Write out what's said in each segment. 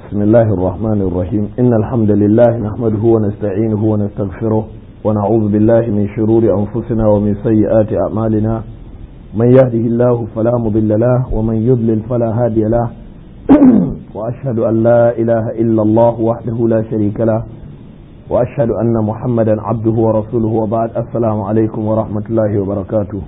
بسم الله الرحمن الرحيم إن الحمد لله نحمده ونستعينه ونستغفره ونعوذ بالله من شرور أنفسنا ومن سيئات أعمالنا من يهده الله فلا مضل له ومن يضلل فلا هادي له وأشهد أن لا إله إلا الله وحده لا شريك له وأشهد أن محمدا عبده ورسوله وبعد السلام عليكم ورحمة الله وبركاته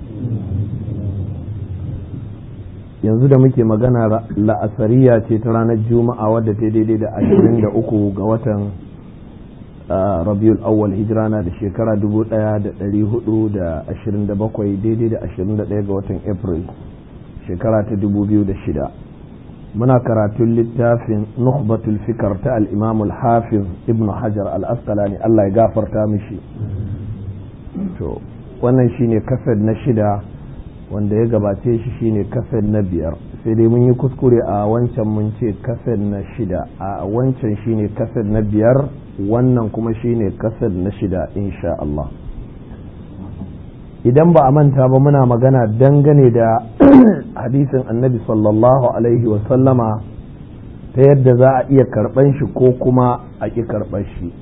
yanzu da muke magana la'asariya ce ta ranar juma'a wadda ta daidai da ashirin da uku ga watan rabiul awwal hijirana da shekara dubu daya da dari hudu da ashirin da bakwai daidai da ashirin da daya ga watan april shekara ta dubu biyu da shida muna karatun littafin nukhbatul fikar ta al-imam al-hafiz ibn hajar al-asqalani Allah ya gafarta mishi to wannan shine kasar na shida wanda ya gabace shi shine kasar na biyar sai dai mun yi kuskure a wancan mun ce kasar na shida a wancan shine kasar na biyar wannan kuma shine kasar na shida insha Allah idan ba a manta ba muna magana dangane da hadisin annabi sallallahu alaihi wasallama ta yadda za a iya karɓan shi ko kuma a ƙi karɓar shi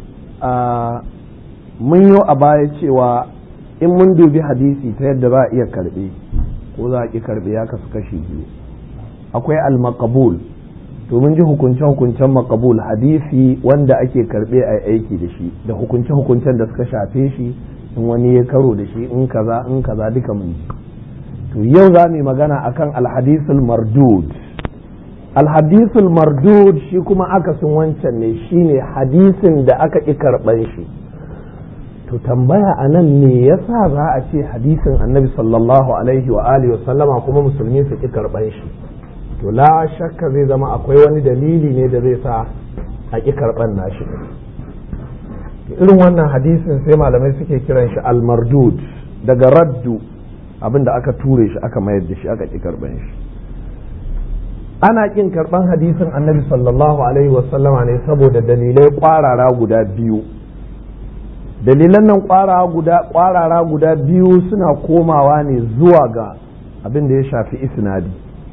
mun yi a baya cewa in mun dubi hadisi ta yadda za a iya karɓe ko za a ƙi karɓe ya kasu kashi biyu akwai al-maqabul to mun ji hukunce-hukuncen makabul hadisi wanda ake karɓe a aiki da shi da hukunce-hukuncen da suka shafe shi in wani ya karo da shi in kaza in kaza duka mun ji to yau za mu magana akan alhadisul mardud alhadisul mardud shi kuma akasin wancan ne shine hadisin da aka ƙi karɓan shi to tambaya a nan ne yasa za a ce hadisin annabi sallallahu alaihi wa alihi sallama kuma musulmi su ƙi karɓan shi to la shakka zai zama akwai wani dalili ne da zai sa a ƙi karɓan nashi irin wannan hadisin sai malamai suke kiran shi almardud daga raddu abin da aka ture shi aka mayar da shi aka ƙi karɓan shi ana ƙin karɓan hadisin annabi sallallahu alaihi wasallama ne saboda dalilai ƙwarara guda biyu dalilan nan ƙwarara guda biyu suna komawa ne zuwa ga abin da ya shafi isnadi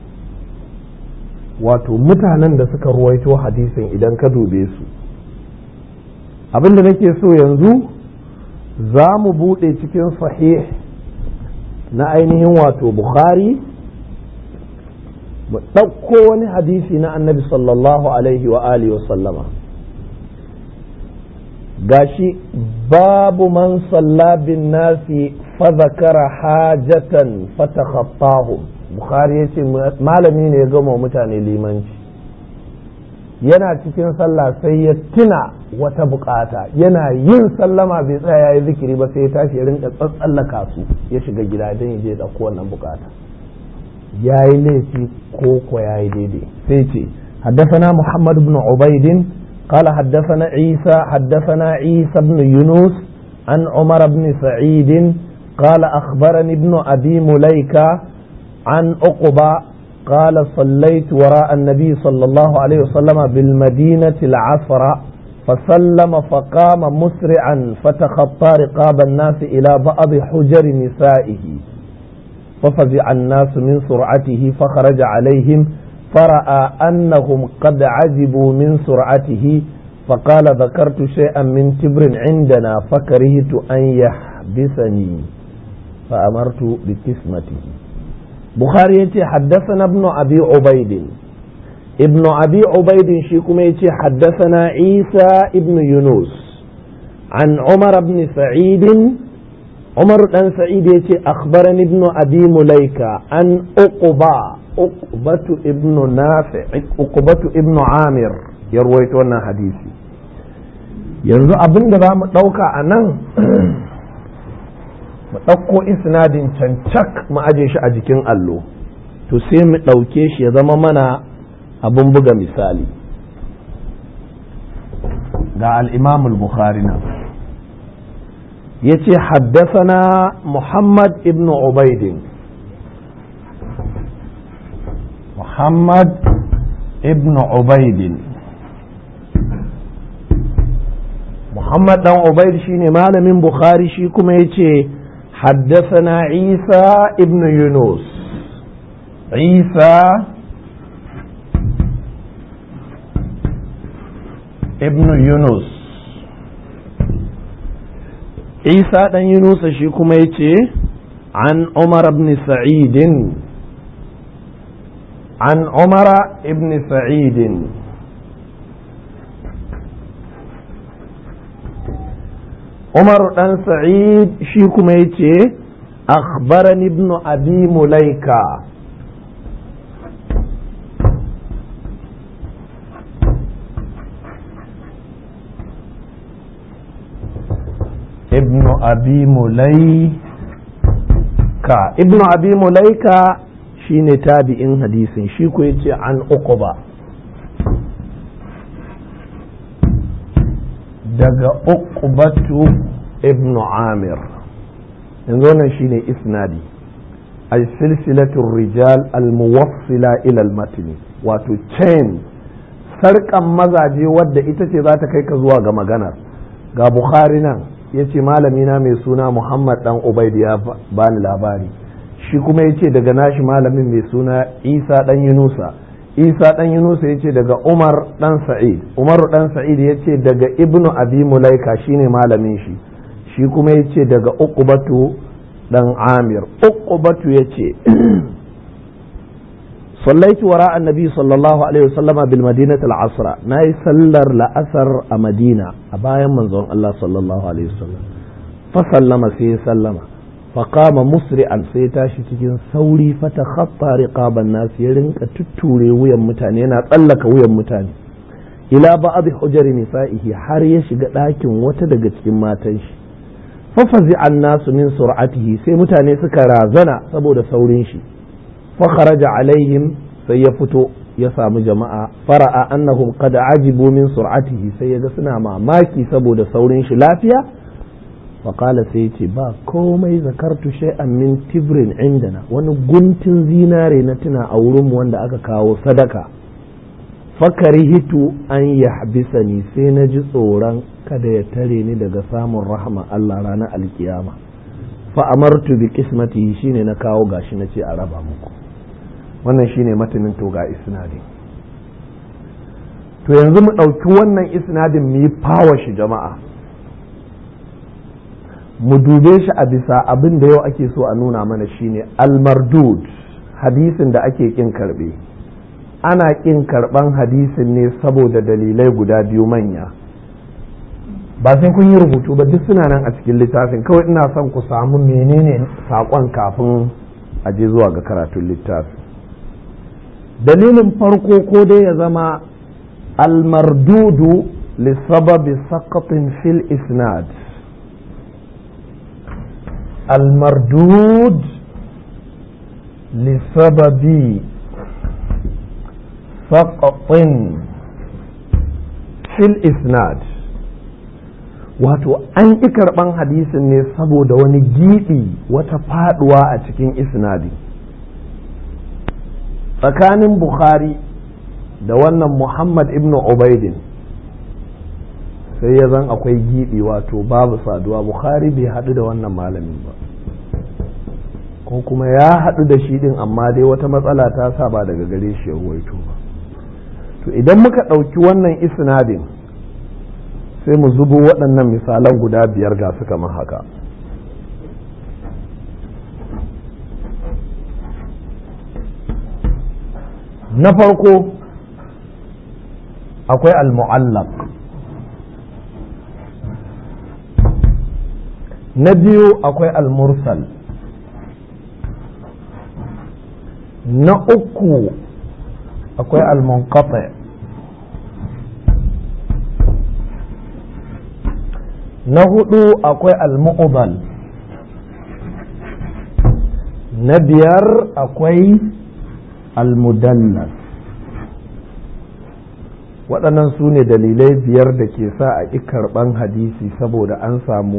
wato mutanen da suka ruwaito hadisin idan ka dube su abin da nake so yanzu za mu buɗe cikin sahih na ainihin wato bukhari mu ɗauko wani hadisi na annabi sallallahu alaihi wa alihi wa sallama gashi babu man salla bin nasi fa zakara hajatan fatakhattahum bukhari yace malami ne ya gama mutane limanci yana cikin sallah sai ya tuna wata bukata yana yin sallama bai tsaya yayi zikiri ba sai ya tashi ya rinka tsatsallaka su ya shiga gida don ya je ya dauko wannan bukata yayi laifi ko ko yayi daidai sai ce حدثنا محمد بن عبيد قال حدثنا عيسى حدثنا عيسى بن يونس عن عمر بن سعيد قال أخبرني ابن أبي مليكة عن أقبى قال صليت وراء النبي صلى الله عليه وسلم بالمدينة العصر فسلم فقام مسرعا فتخطى رقاب الناس إلى بعض حجر نسائه ففزع الناس من سرعته فخرج عليهم فرأى أنهم قد عجبوا من سرعته فقال ذكرت شيئا من تبر عندنا فكرهت أن يحبسني فأمرت بقسمته بخاري حدثنا ابن أبي عبيد ابن أبي عبيد شيكم حدثنا عيسى ابن يونس عن عمر بن سعيد عمر بن سعيد أخبرني ابن أبي مليكة عن أقبى أقبة ابن نافع أقبة ابن عامر يروي wannan hadisi yanzu abin da za mu ɗauka a nan mu ɗauko isnadin cancak mu aje shi a jikin allo to sai mu ɗauke shi ya zama mana abin buga misali ga al'imamul bukhari nan ya ce haddasana muhammad ibn ubaidin muhammad ibn ubaidin muhammad dan ubaid shine malamin bukhari shi kuma ya ce حدثنا عيسى ابن يونس عيسى ibn yunus isa ɗan yunusa shi kuma ya ce an umar ibn sa'idin an umara ibn sa'idin umar ɗan sa'id shi kuma ya ce akhbarani ibn abi mulaika ابن أبي مليكة ابن أبي مليكة shine tabi'in hadisin shi ko yace an uquba daga uqbatu ibn amir yanzu wannan shine isnadi al-silsilatu rijal al-muwassila ila al-matni wato chain sarkan mazaje wadda ita ce za ta kai ka zuwa ga maganar ga bukhari nan ya ce malamina mai suna muhammad dan ubaid ya bani labari shi kuma ya ce daga nashi malamin mai suna isa dan yunusa isa dan yunusa ya ce daga umar dan sa'id umaru dan sa'id ya ce daga ibnu abi mulaika shine malamin shi shi kuma ya ce daga uqbatu dan amir uqbatu ya ce صليت وراء النبي صلى الله عليه وسلم بالمدينة العصر ناي سلر لأثر مدينة أبايا منظر الله صلى الله عليه وسلم فسلم سي سلم فقام مسرعا سي تاشي تجين ثوري فتخطى رقاب الناس يرنك تتوري ويا متاني أنا أتلك ويا متاني إلى بعض حجر نسائه har ya shiga ɗakin wata daga cikin matan shi fafazi an nasu min sur'atihi sai mutane suka razana saboda saurin shi فخرج عليهم سيفتو يسام جماعة فرأى أنهم قد عجبوا من سرعته سيجسنا مع ماكي سبو دا سورين شلافيا فقال سيتي با كومي ذكرت شيئا من تبر عندنا ونقنت زيناري نتنا أورم واندا أكا كاو صدقة فكرهت أن يحبسني سينجي صورا kada ya tare ni daga samun rahama Allah ranar alkiyama fa amartu bi qismatihi shine na kawo gashi na ce a raba muku wannan shine matanin to ga isnadin to yanzu mu ɗauki wannan isnadin mu yi fawa shi jama'a mu dube shi a bisa abin da yau ake so a nuna mana shine almardud hadisin da ake kin karbe ana kin karban hadisin ne saboda dalilai guda biyu manya ba sai kun yi rubutu ba duk suna nan a cikin littafin kawai ina son ku samu menene saƙon kafin a je zuwa ga karatun littafin dalilin farko ko dai ya zama almardudu lissababi saqatin fil isnad المردود لسبب سقط في الإسناد wato an ƙi karɓan hadisin ne saboda wani giɓi wata faɗuwa a cikin isnadi tsakanin bukhari da wannan muhammad ibn ubaidin sai ya zan akwai giɓi wato babu saduwa bukhari bai haɗu da wannan malamin ba ko kuma ya haɗu da shi ɗin amma dai wata matsala ta sa ba daga gare shi ya ruwaito ba to idan muka ɗauki wannan isnadin sai mu zubo waɗannan misalan guda biyar ga su kamar haka na farko akwai al-mu'allaq na biyu akwai al-mursal na uku akwai al-munqati na hudu akwai al-mu'dal na biyar akwai al-mudallas waɗannan su ne dalilai biyar da ke sa a ƙi karɓan hadisi saboda an samu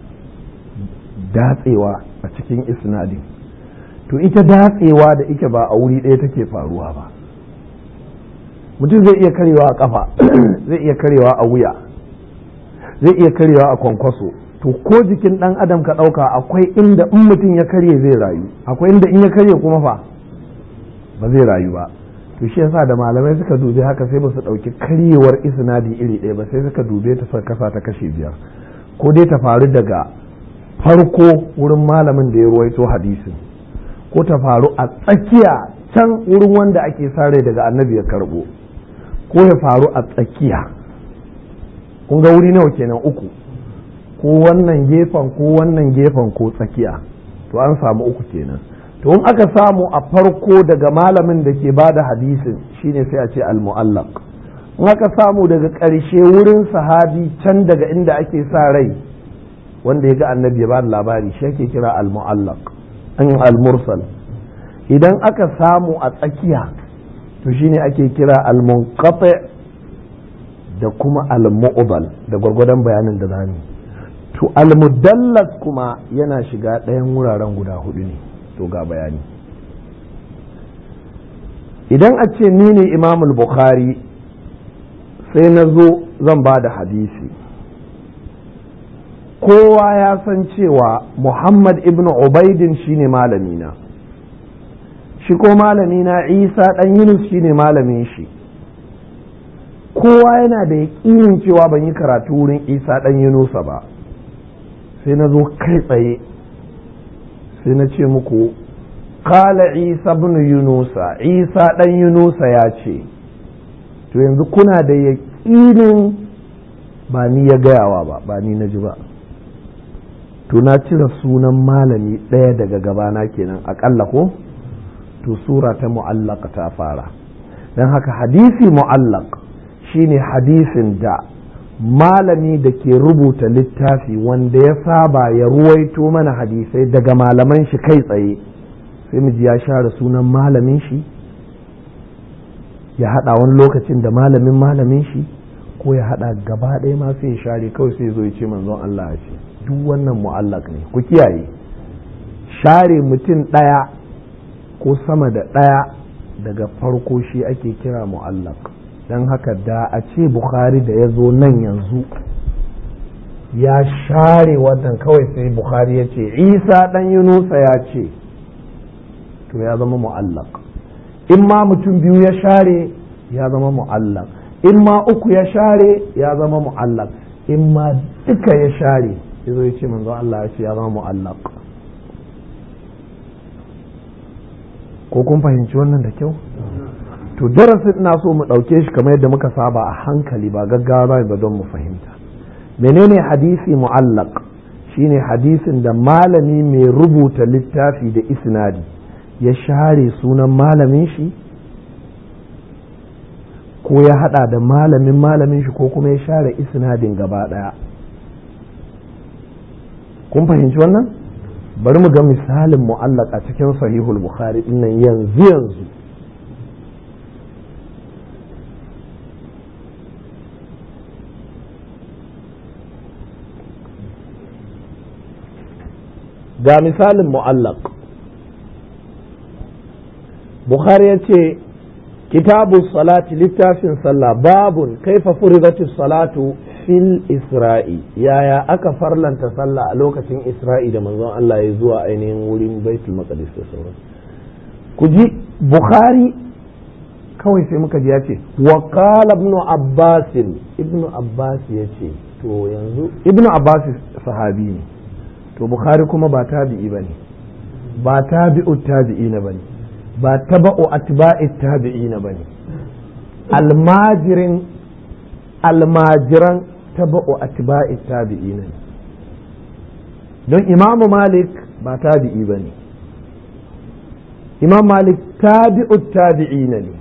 datsewa a cikin isnadin to ita datsewa da ike ba a wuri ɗaya take faruwa ba mutum zai iya karewa a ƙafa zai iya karewa a wuya zai iya karewa a kwankwaso to ko jikin ɗan adam ka ɗauka akwai inda in mutum ya karye zai rayu akwai inda in ya karye kuma fa ba zai rayu ba to shi yasa da malamai suka dubi haka sai ba su ɗauki karyewar isnadi iri ɗaya ba sai suka dube ta suka kasa ta kashe biyar ko dai ta faru daga farko wurin malamin da ya ruwaito hadisin ko ta faru a tsakiya can wurin wanda ake sare daga annabi ya karbo ko ya faru a tsakiya kun ga wuri nawa kenan uku ko wannan gefen ko wannan gefen ko tsakiya to an samu uku kenan to in aka samu a farko daga malamin da ke bada hadisin shine sai a ce al-mu'allaq in aka samu daga ƙarshe wurin sahabi can daga inda ake sa rai wanda ya ga annabi ya bada labari shi ake kira al-mu'allaq an al-mursal idan aka samu a tsakiya to shine ake kira al-munqati da kuma al-mu'dal da gwargwadon bayanin da zamu to al-mudallas kuma yana shiga ɗayan wuraren guda hudu ne to ga bayani idan a ce ni ne imamul bukhari sai na zo zan ba da hadisi kowa ya san cewa muhammad ibn ubaidin shine malamina shi ko malamina isa ɗan yunus shine malamin shi kowa yana da yaƙinin cewa ban yi karatu wurin isa ɗan yunusa ba sai na zo kai tsaye sai na ce muku kala isa bin yunusa isa ɗan yunusa ya ce to yanzu kuna da yaƙinin ba ni ya gayawa ba ba ni na ji ba to na cire sunan malami ɗaya daga gabana kenan aƙalla ko to sura ta mu'allaka ta fara don haka hadisi mu'allak shine hadisin da malami da ke rubuta littafi wanda ya saba ya ruwaito mana hadisai daga malaman shi kai tsaye sai mu ji ya share sunan malamin shi ya hada wani lokacin da malamin malamin shi ko ya hada gaba ɗaya ma sai ya share kawai sai zo ya ce manzon Allah ya ce duk wannan mu'allak ne ku kiyaye share mutum ɗaya ko sama da ɗaya daga farko shi ake kira mu'allak don haka da a ce bukhari da ya zo nan yanzu ya share wannan kawai sai bukhari ya ce isa ɗan yunusa ya ce to ya zama mu'allak in ma mutum biyu ya share ya zama mu'allak in ma uku ya share ya zama mu'allak in ma duka ya share ya zo ya ce manzo Allah ya ce ya zama mu'allak ko kun fahimci wannan da kyau to darasin ina so mu ɗauke shi kamar yadda muka saba a hankali ba gaggawa ba don mu fahimta menene hadisi mu'allaq shine hadisin da malami mai rubuta littafi da isnadi ya share sunan malamin shi ko ya hada da malamin malamin shi ko kuma ya share isnadin gaba daya kun fahimci wannan bari mu ga misalin mu'allaq a cikin sahihul bukhari dinnan yanzu yanzu ga misalin mu'allaq bukhari ya ce kitabu salati littafin sallah babun kaifa furidatu salatu fil isra'i yaya aka farlanta sallah a lokacin isra'i da manzon Allah ya zuwa ainihin wurin baitul maqdis da sauran ku ji bukhari kawai sai muka ji ya ce wa qala ibnu abbas ibnu abbas ya ce to yanzu ibnu abbas sahabi ne to bukhari kuma ba tabi'i bane ba tabi'u tabi'ina bane ba taba'u atba'i tabi'ina bane almajirin almajiran taba'u atba'i tabi'ina ne don imamu malik ba tabi'i bane imam malik tabi'u tabi'ina ne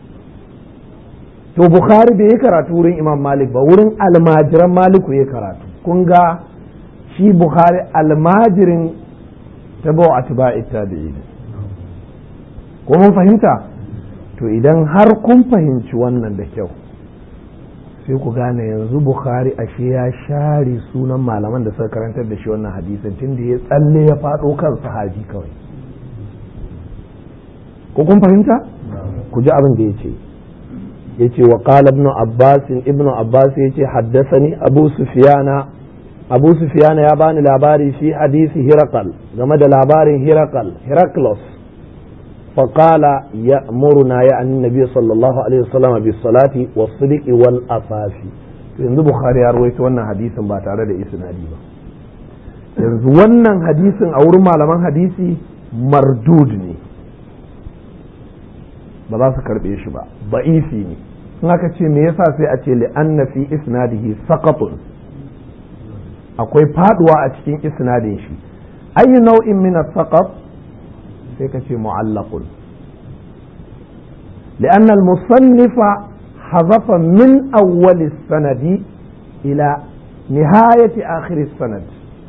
to bukhari bai yi karatu wurin imam malik ba wurin almajiran maliku ya karatu kun ga shi bukhari almajirin tabo a tuba'i tabi'i ko mun fahimta to idan har kun fahimci wannan da kyau sai ku gane yanzu bukhari ashe ya share sunan malaman da suka karantar da shi wannan hadisin tun da ya tsalle ya faɗo kan sahabi kawai ko kun fahimta ku ji abin da ya ce ya ce wa qala ibn abbas ibn abbas ya ce haddasani abu sufyana abu sufyana ya bani labari fi hadisi hirakal game da labarin hirakal heraklos فقال يأمرنا يعني النبي صلى الله عليه وسلم بالصلاة والصدق والأفاف yanzu Bukhari ya rawaito wannan hadisin ba tare da isnadi ba yanzu wannan hadisin a wurin malaman hadisi mardud ne ba za su karbe shi ba ba'ifi ne in aka ce me yasa sai a ce li'anna fi isnadihi saqatun akwai faduwa a cikin isnadin shi ayi nau'in min as-saqat sai ka ce mu'allaqun لأن المصنف حذف من أول السند إلى نهاية آخر السند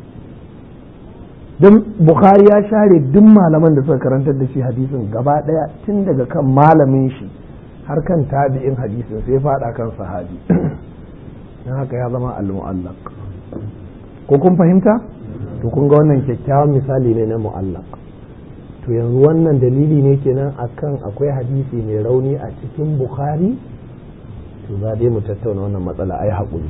don Bukhari ya share duk malaman da suka karantar da shi hadisin gaba ɗaya tun daga kan malamin shi har kan tabi'in hadisin sai faɗa kan sahabi don haka ya zama al-mu'allaq ko kun fahimta to kun ga wannan kyakkyawan misali ne na mu'allaq to yanzu wannan dalili ne kenan akan akwai hadisi mai rauni a cikin bukhari to za dai mu tattauna wannan matsala ai haƙuri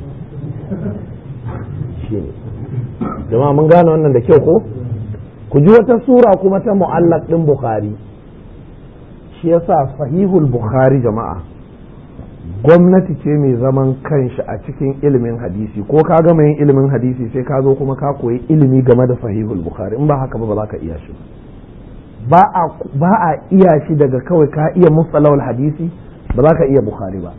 shi ne jama'a mun gane wannan da kyau ko ku ji wata sura kuma ta mu'allaq ɗin bukhari shi yasa sahihul bukhari jama'a gwamnati ce mai zaman kanshi a cikin ilimin hadisi ko ka gama yin ilimin hadisi sai ka zo kuma ka koyi ilimi game da sahihul bukhari in ba haka ba ba za ka iya shi ba ba a iya shi daga kawai ka iya mustalawul hadisi ba za ka iya bukhari ba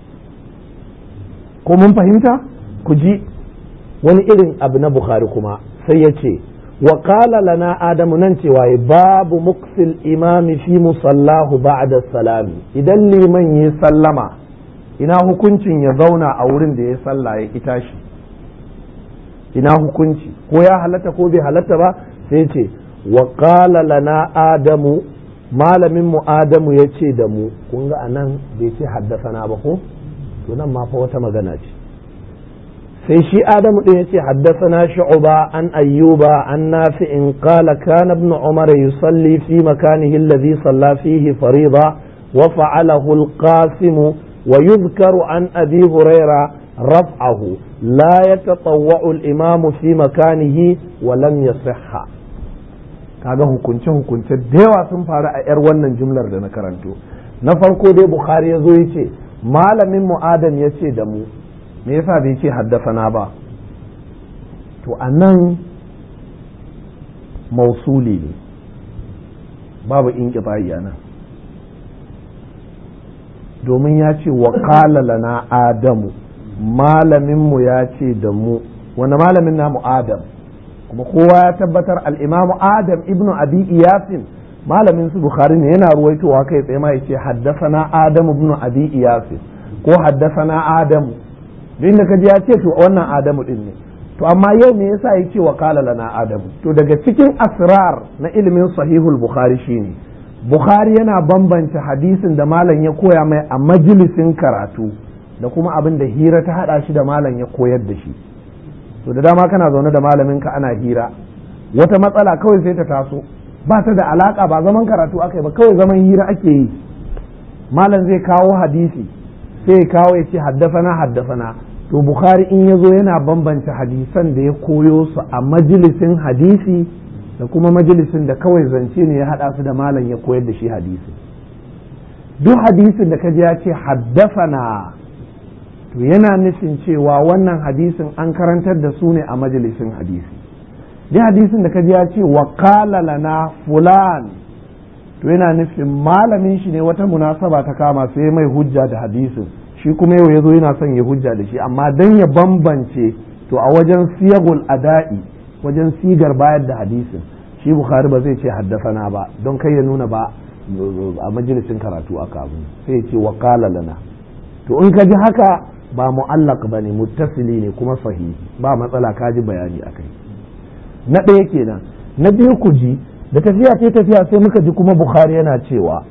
ko mun fahimta ku ji wani irin abu na bukhari kuma sai ya ce wa qala lana adamu nan cewa babu muksil imami fi musallahu ba'da salami idan liman ya sallama ina hukuncin ya zauna a wurin da ya salla ya kita shi ina hukunci ko ya halatta ko bai halatta ba sai ce wa qala lana adamu malamin mu adamu ya ce da mu kun ga anan bai ce haddasana ba ko to nan ma fa wata magana ce sai shi adamu din ya ce haddasana shu'ba an ayyuba an nafi'in qala kana ibn umar yusalli fi makanihi alladhi salla fihi farida wa fa'alahu al-qasim ويذكر عن أبي هريرة رفعه لا يتطوع الإمام في مكانه ولم يصح kaga hukunce hukunce da yawa sun faru a 'yar wannan jumlar da na karanto na farko dai bukhari ya zo ya ce malamin mu adam ya ce da mu me yasa bai ce haddasana ba to a nan mausuli ne babu in a nan domin ya ce wa lana adamu malaminmu ya ce da mu wani malamin namu adam kuma kowa ya tabbatar al'imamu adam ibnu abi iyasin malamin su bukhari ne yana ruwaitowa kai tsaye ma ya ce haddasana adamu ibnu abi iyasin ko haddasana adamu duk da kaji ya ce to wannan adamu din ne to amma yau me yasa ya ce wa lana adamu to daga cikin asrar na ilimin sahihul bukhari shine Bukhari yana bambanta hadisin da malam ya koya mai a majalisin karatu da kuma abin da hira ta hada shi da malam ya koyar da shi to da dama kana zaune da malaminka ana hira wata matsala kawai sai ta taso ba ta da alaka ba zaman karatu aka yi ba kawai zaman hira ake yi malam zai kawo hadisi sai ya kawo ya ce haddafana haddafana to bukhari in ya zo yana bambanta hadisan da ya koyo su a majalisin hadisi da kuma majalisin da kawai zance ne ya haɗa su da malam ya koyar da shi hadisi duk hadisin da kaji ya ce haddafana to yana nufin cewa wannan hadisin an karantar da su ne a majalisin hadisi duk hadisin da kaji ya ce wakala lana fulan to yana nufin malamin shi ne wata munasaba ta kama sai mai hujja da hadisin shi kuma yau ya zo yana son ya hujja da shi amma dan ya bambance to a wajen siyagul ada'i wajen sigar bayar da hadisin shi bukhari ba zai ce haddafana ba don kai ya nuna ba a majalisin karatu aka abu sai ya ce wakala lana to in ka ji haka ba mu'allaq ba ne muttasili ne kuma sahihi ba matsala ka ji bayani a kai na ɗaya kenan na biyu ku ji da tafiya sai tafiya sai muka ji kuma bukhari yana cewa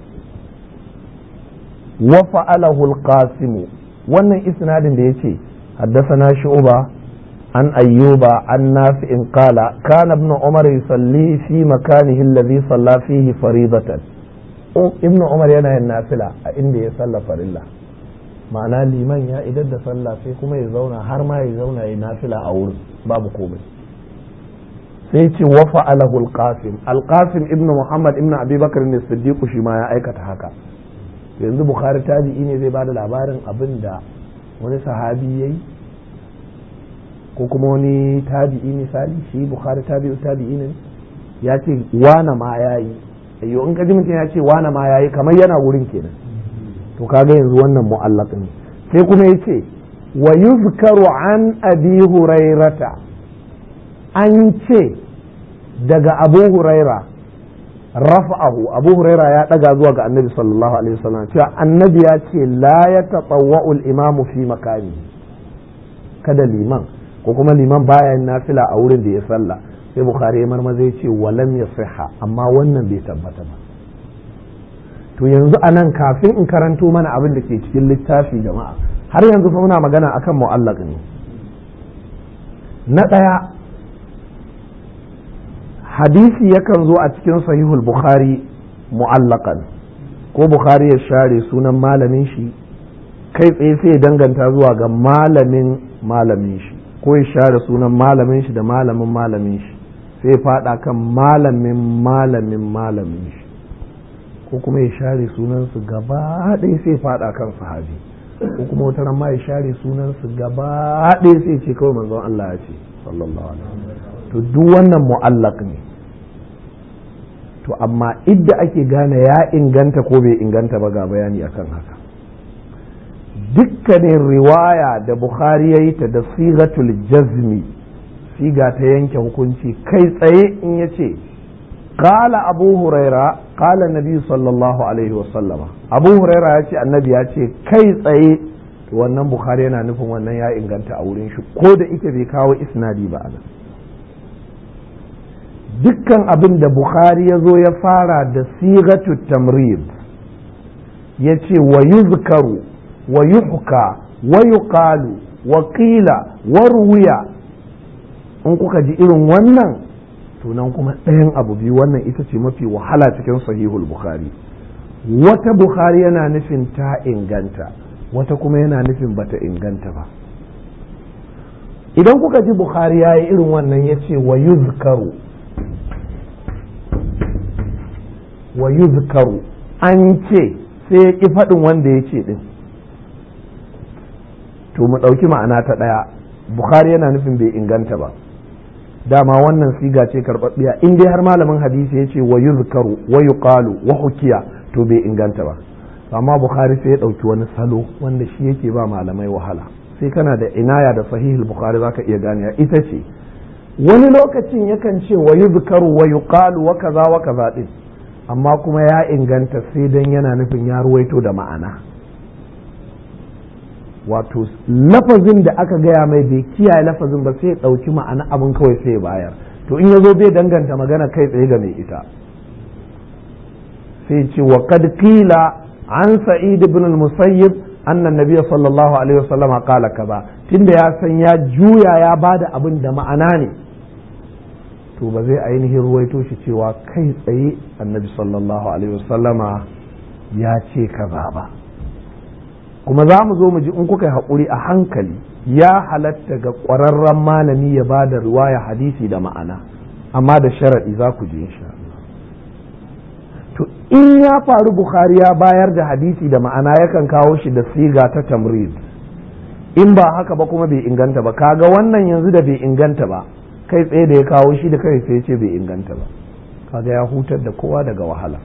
wa fa'alahu al-qasim wannan isnadin da yace haddasa shu'ba عن أيوب عن نافع قال كان ابن عمر يصلي في مكانه الذي صلى فيه فريضة ابن عمر yana yin nafila a inda ya salla farilla ma'ana liman ya idar da sallah sai kuma ya zauna har ma ya zauna ya nafila a wurin babu komai sai ce wa fa'alahu al-qasim al-qasim ibn muhammad ibn abi bakr ne siddiq shi ma ya aikata haka yanzu bukhari tabi'i ne zai bada labarin abin da wani sahabi yayi ko kuma wani tabi'i misali shi bukhari tabi'u tabi'i ne ya ce wana ma yayi ayyo in ka ji mutum ya ce wana ma yayi kamar yana wurin kenan to kaga yanzu wannan mu'allaq ne sai kuma yace wa yuzkaru an abi hurairata an ce daga abu huraira rafa'ahu abu huraira ya daga zuwa ga annabi sallallahu alaihi wasallam cewa annabi ya ce la ya tatawwa'u al-imamu fi makani kada liman ko kuma liman baya yin nafila a wurin da ya sallah sai bukhari ya marmaza ya ce walam ya siha amma wannan bai tabbata ba to yanzu a nan kafin in karanto mana abin da ke cikin littafi jama'a har yanzu fa muna magana akan mu'allaq ne na ɗaya hadisi yakan zo a cikin sahihul bukhari mu'allaqan ko bukhari ya share sunan malamin shi kai tsaye sai ya danganta zuwa ga malamin malamin shi ko ya share sunan malamin shi da malamin malamin shi sai fada kan malamin malamin malamin shi ko kuma ya share sunansu gaba ɗaya sai fada kan sahabi ko kuma wata ran ma ya share sunansu gaba ɗaya sai ce kawai manzon Allah ya ce sallallahu alaihi wasallam to duk wannan mu'allaq ne to amma idda ake gane ya inganta ko bai inganta ba ga bayani akan haka dukkanin riwaya da bukhari ya yi ta da sigatul jazmi siga ta yanke hukunci kai tsaye in ya ce kala abu huraira kala nabi sallallahu alaihi wasallama abu huraira ya ce annabi ya ce kai tsaye wannan bukhari yana nufin wannan ya inganta a wurin shi ko da ita bai kawo isnadi ba anan dukkan abin da bukhari ya zo ya fara da sigatul tamrid ya ce wa yuzkaru wa yuhka wa yuqalu wa qila wa ruwiya in kuka ji irin wannan tunan kuma ɗayan abu biyu wannan ita ce mafi wahala cikin sahihul bukhari wata bukhari yana nufin ta inganta wata kuma yana nufin bata inganta ba idan kuka ji bukhari ya yi irin wannan ya ce wa yuzkaru wa yuzkaru an ce sai ya ƙi faɗin wanda ya ce ɗin to mu ɗauki ma'ana ta ɗaya bukhari yana nufin bai inganta ba dama wannan siga ce karɓaɓɓiya in dai har malamin hadisi ya ce wa yuzkaru wa yuqalu wa hukiya to bai inganta ba amma bukhari sai ya ɗauki wani salo wanda shi yake ba malamai wahala sai kana da inaya da sahihul bukhari zaka iya gane ita ce wani lokacin yakan ce wa yuzkaru wa yuqalu wa kaza wa kaza din amma kuma ya inganta sai dan yana nufin ya ruwaito da ma'ana wato lafazin da aka gaya mai bai kiyaye lafazin ba sai ya ɗauki ma'ana abin kawai sai ya bayar to in ya zo bai danganta magana kai tsaye ga mai ita sai ce wa kad qila an sa'id ibn al-musayyib anna nabiyya sallallahu alaihi wasallam qala kaza tunda ya san ya juya ya bada abin da ma'ana ne to ba zai ainihin ruwaito shi cewa kai tsaye annabi sallallahu alaihi wasallama ya ce kaza ba kuma za mu zo mu ji in kuka yi haƙuri a hankali ya halatta ga ƙwararren malami ya ba da riwaya hadisi da ma'ana amma da sharaɗi za ku ji insha to in ya faru bukhari ya bayar da hadisi da ma'ana yakan kawo shi da siga ta tamrid in ba haka ba kuma bai inganta ba kaga wannan yanzu da bai inganta ba kai tsaye da ya kawo shi da kai sai ce bai inganta ba kaga ya hutar da kowa daga wahala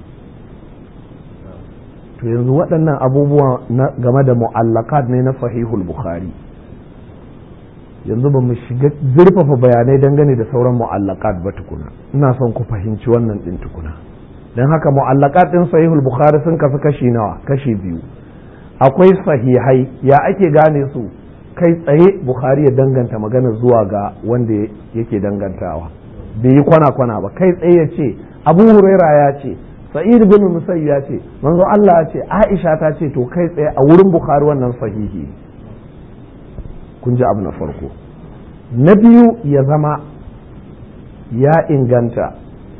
to yanzu waɗannan abubuwa game da mu'allakat ne na sahihul bukhari yanzu ba mu shiga zurfafa bayanai dangane da sauran mu'allakat ba tukuna ina son ku fahimci wannan ɗin tukuna don haka mu'allakat ɗin sahihul bukhari sun kasu kashi nawa kashi biyu akwai sahihai ya ake gane su kai tsaye bukhari ya danganta magana zuwa ga wanda yake dangantawa bai yi kwana-kwana ba kai tsaye ya ce abu huraira ya ce sa'id bin musayyib ya ce manzo Allah ya ce Aisha ta ce to kai tsaye a wurin Bukhari wannan sahihi kun ji abu na farko na biyu ya zama ya inganta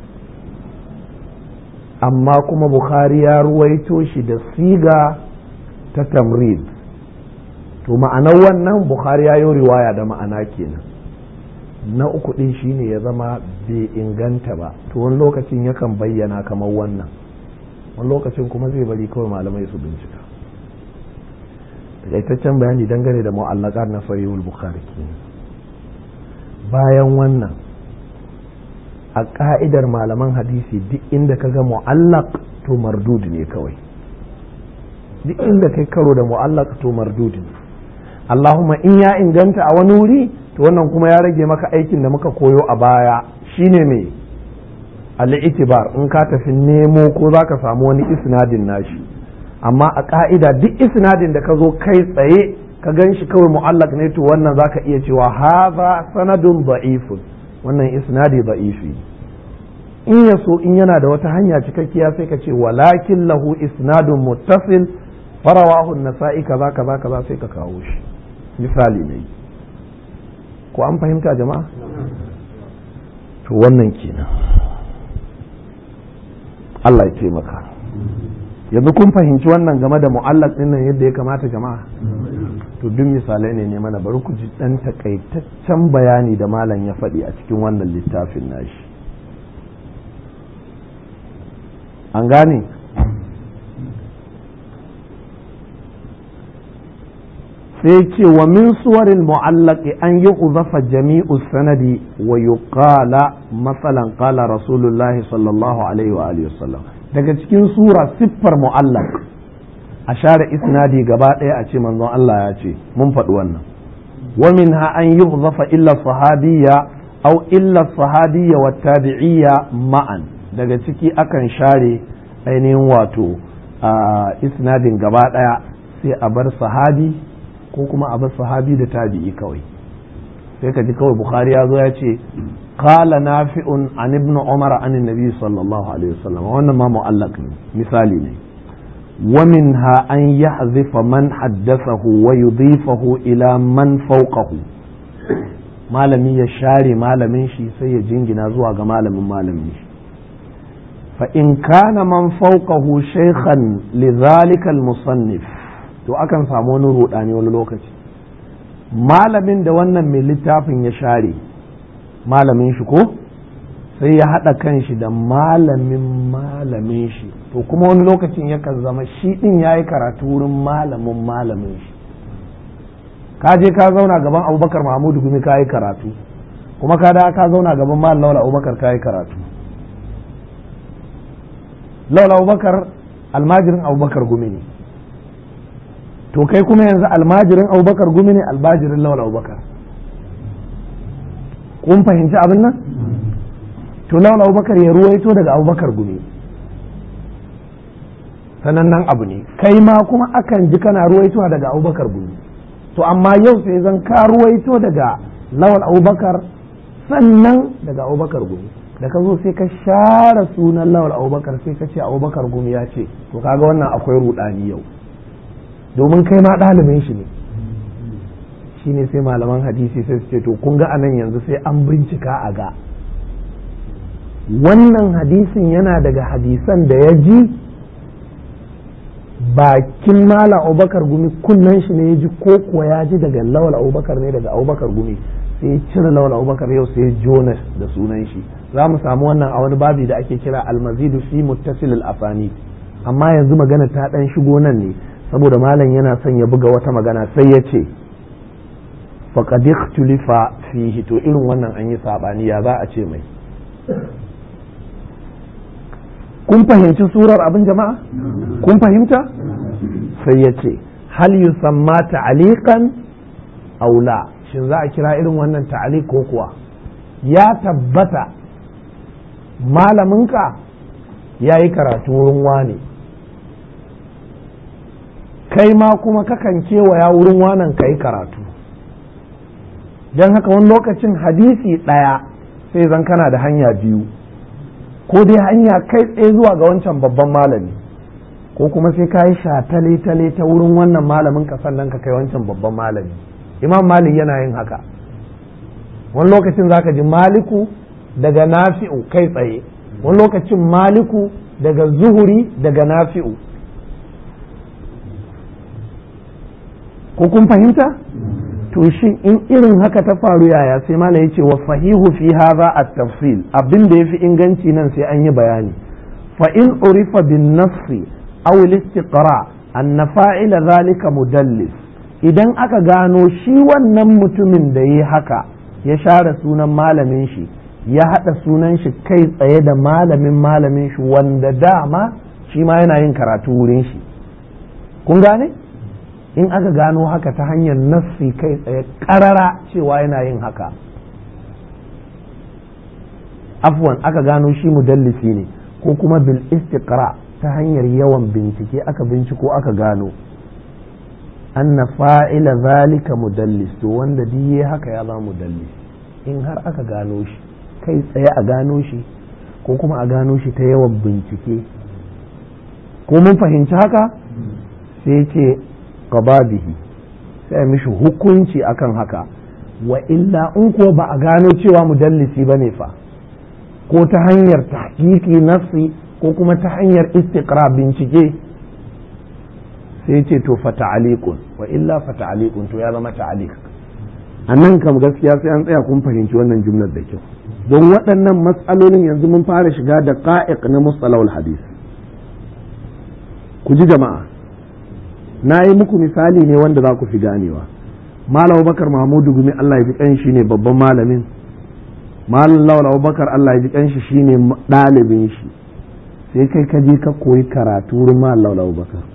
amma kuma Bukhari ya ruwaito shi da siga ta tamrid to ma'anar wannan Bukhari ya yi riwaya da ma'ana kenan na uku din shine ya zama bai inganta ba to wani lokacin yakan bayyana kamar wannan wani lokacin kuma zai bari kawai malamai su bincika takaitaccen bayani dangane da mu'allaqat na sahihul bukhari bayan wannan a ka'idar malaman hadisi duk inda ka ga mu'allaq to mardud ne kawai duk inda kai karo da mu'allaq to mardud ne Allahumma in ya inganta a wani wuri to wannan kuma ya rage maka aikin da muka koyo a baya shine me al-itibar in ka tafi nemo ko zaka samu wani isnadin nashi amma a ka'ida duk isnadin da ka zo kai tsaye ka gan shi kawai mu'allak ne to wannan zaka iya cewa haza sanadun da'ifun wannan isnadi da'ifi in ya so in yana da wata hanya cikakkiya sai ka ce walakin lahu isnadun muttasil farawahu nasa'i kaza kaza kaza sai ka kawo shi misali ne ko an fahimta jama'a to wannan kenan Allah ya taimaka yanzu kun fahimci wannan game da mu'allaq din nan yadda ya kamata jama'a to duk misalai ne ne mana bari ku ji dan takaitaccen bayani da malam ya faɗi a cikin wannan littafin nashi an gane sai ce wa min suwarin mu'allaqi an yi uzafa jami'u sanadi wa yuqala masalan qala rasulullahi sallallahu alaihi wa alihi wasallam daga cikin sura siffar mu'allaq a share isnadi gaba ɗaya a ce manzon Allah ya ce mun faɗi wannan wa minha an yi uzafa illa sahabiyya aw illa sahabiyya wa tabi'iyya ma'an daga ciki akan share ainihin wato isnadin gaba ɗaya sai a bar sahabi ko kuma a bar sahabi da tabi'i kawai sai ka ji kawai bukhari ya zo ya ce qala nafi'un an ibn umar an nabi sallallahu alaihi wasallam wannan ma mu'allaq ne misali ne wa minha an yahzifa man haddathahu wa yudhifahu ila man fawqahu malami ya share malamin shi sai ya jingina zuwa ga malamin malamin shi fa in kana man fawqahu shaykhan lidhalika al-musannif to akan samu wani rudani wani lokaci malamin da wannan mai littafin ya share malamin shi ko sai ya haɗa kan shi da malamin malamin shi to kuma wani lokacin yakan zama shi ɗin ya yi karatu wurin malamin malamin shi ka je ka zauna gaban abubakar mahmudu gumi ka yi karatu kuma ka da ka zauna gaban malam laula abubakar ka yi karatu laula abubakar almajirin abubakar gumi ne to kai kuma yanzu almajirin abubakar gumi ne almajirin lawal abubakar kun fahimci abin nan to lawal abubakar ya ruwaito daga abubakar gumi sanannen abu ne kai ma kuma akan ji kana ruwaitowa daga abubakar gumi to amma yau sai zan ka ruwaito daga lawal abubakar sannan daga abubakar gumi da ka zo sai ka share sunan lawal abubakar sai ka ce abubakar gumi ya ce to kaga wannan akwai rudani yau domin kai ma ɗalibin shi ne shi ne sai malaman hadisi sai su ce to kun ga anan yanzu sai an bincika a ga wannan hadisin yana daga hadisan da ya ji bakin mala abubakar gumi kunnen shi ne ya ji ko kuwa ya ji daga lawal abubakar ne daga abubakar gumi sai ya cire lawal abubakar yau sai jonas da sunan shi za mu samu wannan a wani babi da ake kira almazidu fi muttasil al-afani amma yanzu magana ta dan shigo nan ne saboda malam yana son ya buga wata magana sai ya ce faqad ikhtulifa fihi to irin wannan an yi sabani ya za a ce mai kun fahimci surar abin jama'a kun fahimta sai ya ce hal yusamma ta'aliqan aw la shin za a kira irin wannan ta'aliq ko kuwa ya tabbata malaminka ya yi karatu wurin wane kai ma kuma kakan kewaya wurin wanan ka yi karatu don haka wani lokacin hadisi ɗaya sai zan kana da hanya biyu ko dai hanya kai tsaye zuwa ga wancan babban malami ko kuma sai ka yi shatale-tale ta wurin wannan malamin ka sannan ka kai wancan babban malami imam malik yana yin haka wani lokacin zaka ji maliku daga nafi'u kai tsaye wani lokacin maliku daga zuhuri daga nafi'u ko kun fahimta to shin in irin haka ta faru yaya sai mala ya ce wa fahihu fi hadha at-tafsil abin da yafi inganci nan sai an yi bayani fa in urifa bin nafsi aw al-istiqra anna fa'ila zalika mudallis idan aka gano shi wannan mutumin da yi haka ya share sunan malamin shi ya haɗa sunan shi kai tsaye da malamin malamin shi wanda dama shi ma yana yin karatu wurin shi kun gane in aka gano haka ta hanyar nassi kai tsaye ƙarara cewa yana yin haka afwan aka gano shi mudallisi ne ko kuma bil istiqra ta hanyar yawan bincike aka binciko aka gano anna fa'ila zalika mudallis to wanda diye haka ya zama mudallis in har aka gano shi kai tsaye a gano shi ko kuma a gano shi ta yawan bincike ko mun fahimci haka sai ce bihi sai mishi hukunci akan haka wa illa in ko ba a gano cewa mudallisi ba ne fa ko ta hanyar tahqiqi nafsi ko kuma ta hanyar istiqra bincike sai ce to fa ta'aliqun wa illa fa ta'aliqun to ya zama ta'aliq a nan kam gaskiya sai an tsaya kun fahimci wannan jumlar da kyau don waɗannan matsalolin yanzu mun fara shiga da qa'iq na mustalahul hadis ku ji jama'a na yi muku misali ne wanda za ku fi ganewa malam bakar mahmudu gumi Allah ya ji kanshi ne babban malamin malam lawal abubakar Allah ya ji kanshi shine ɗalibin shi sai kai ka je ka koyi karatu wurin malam lawal abubakar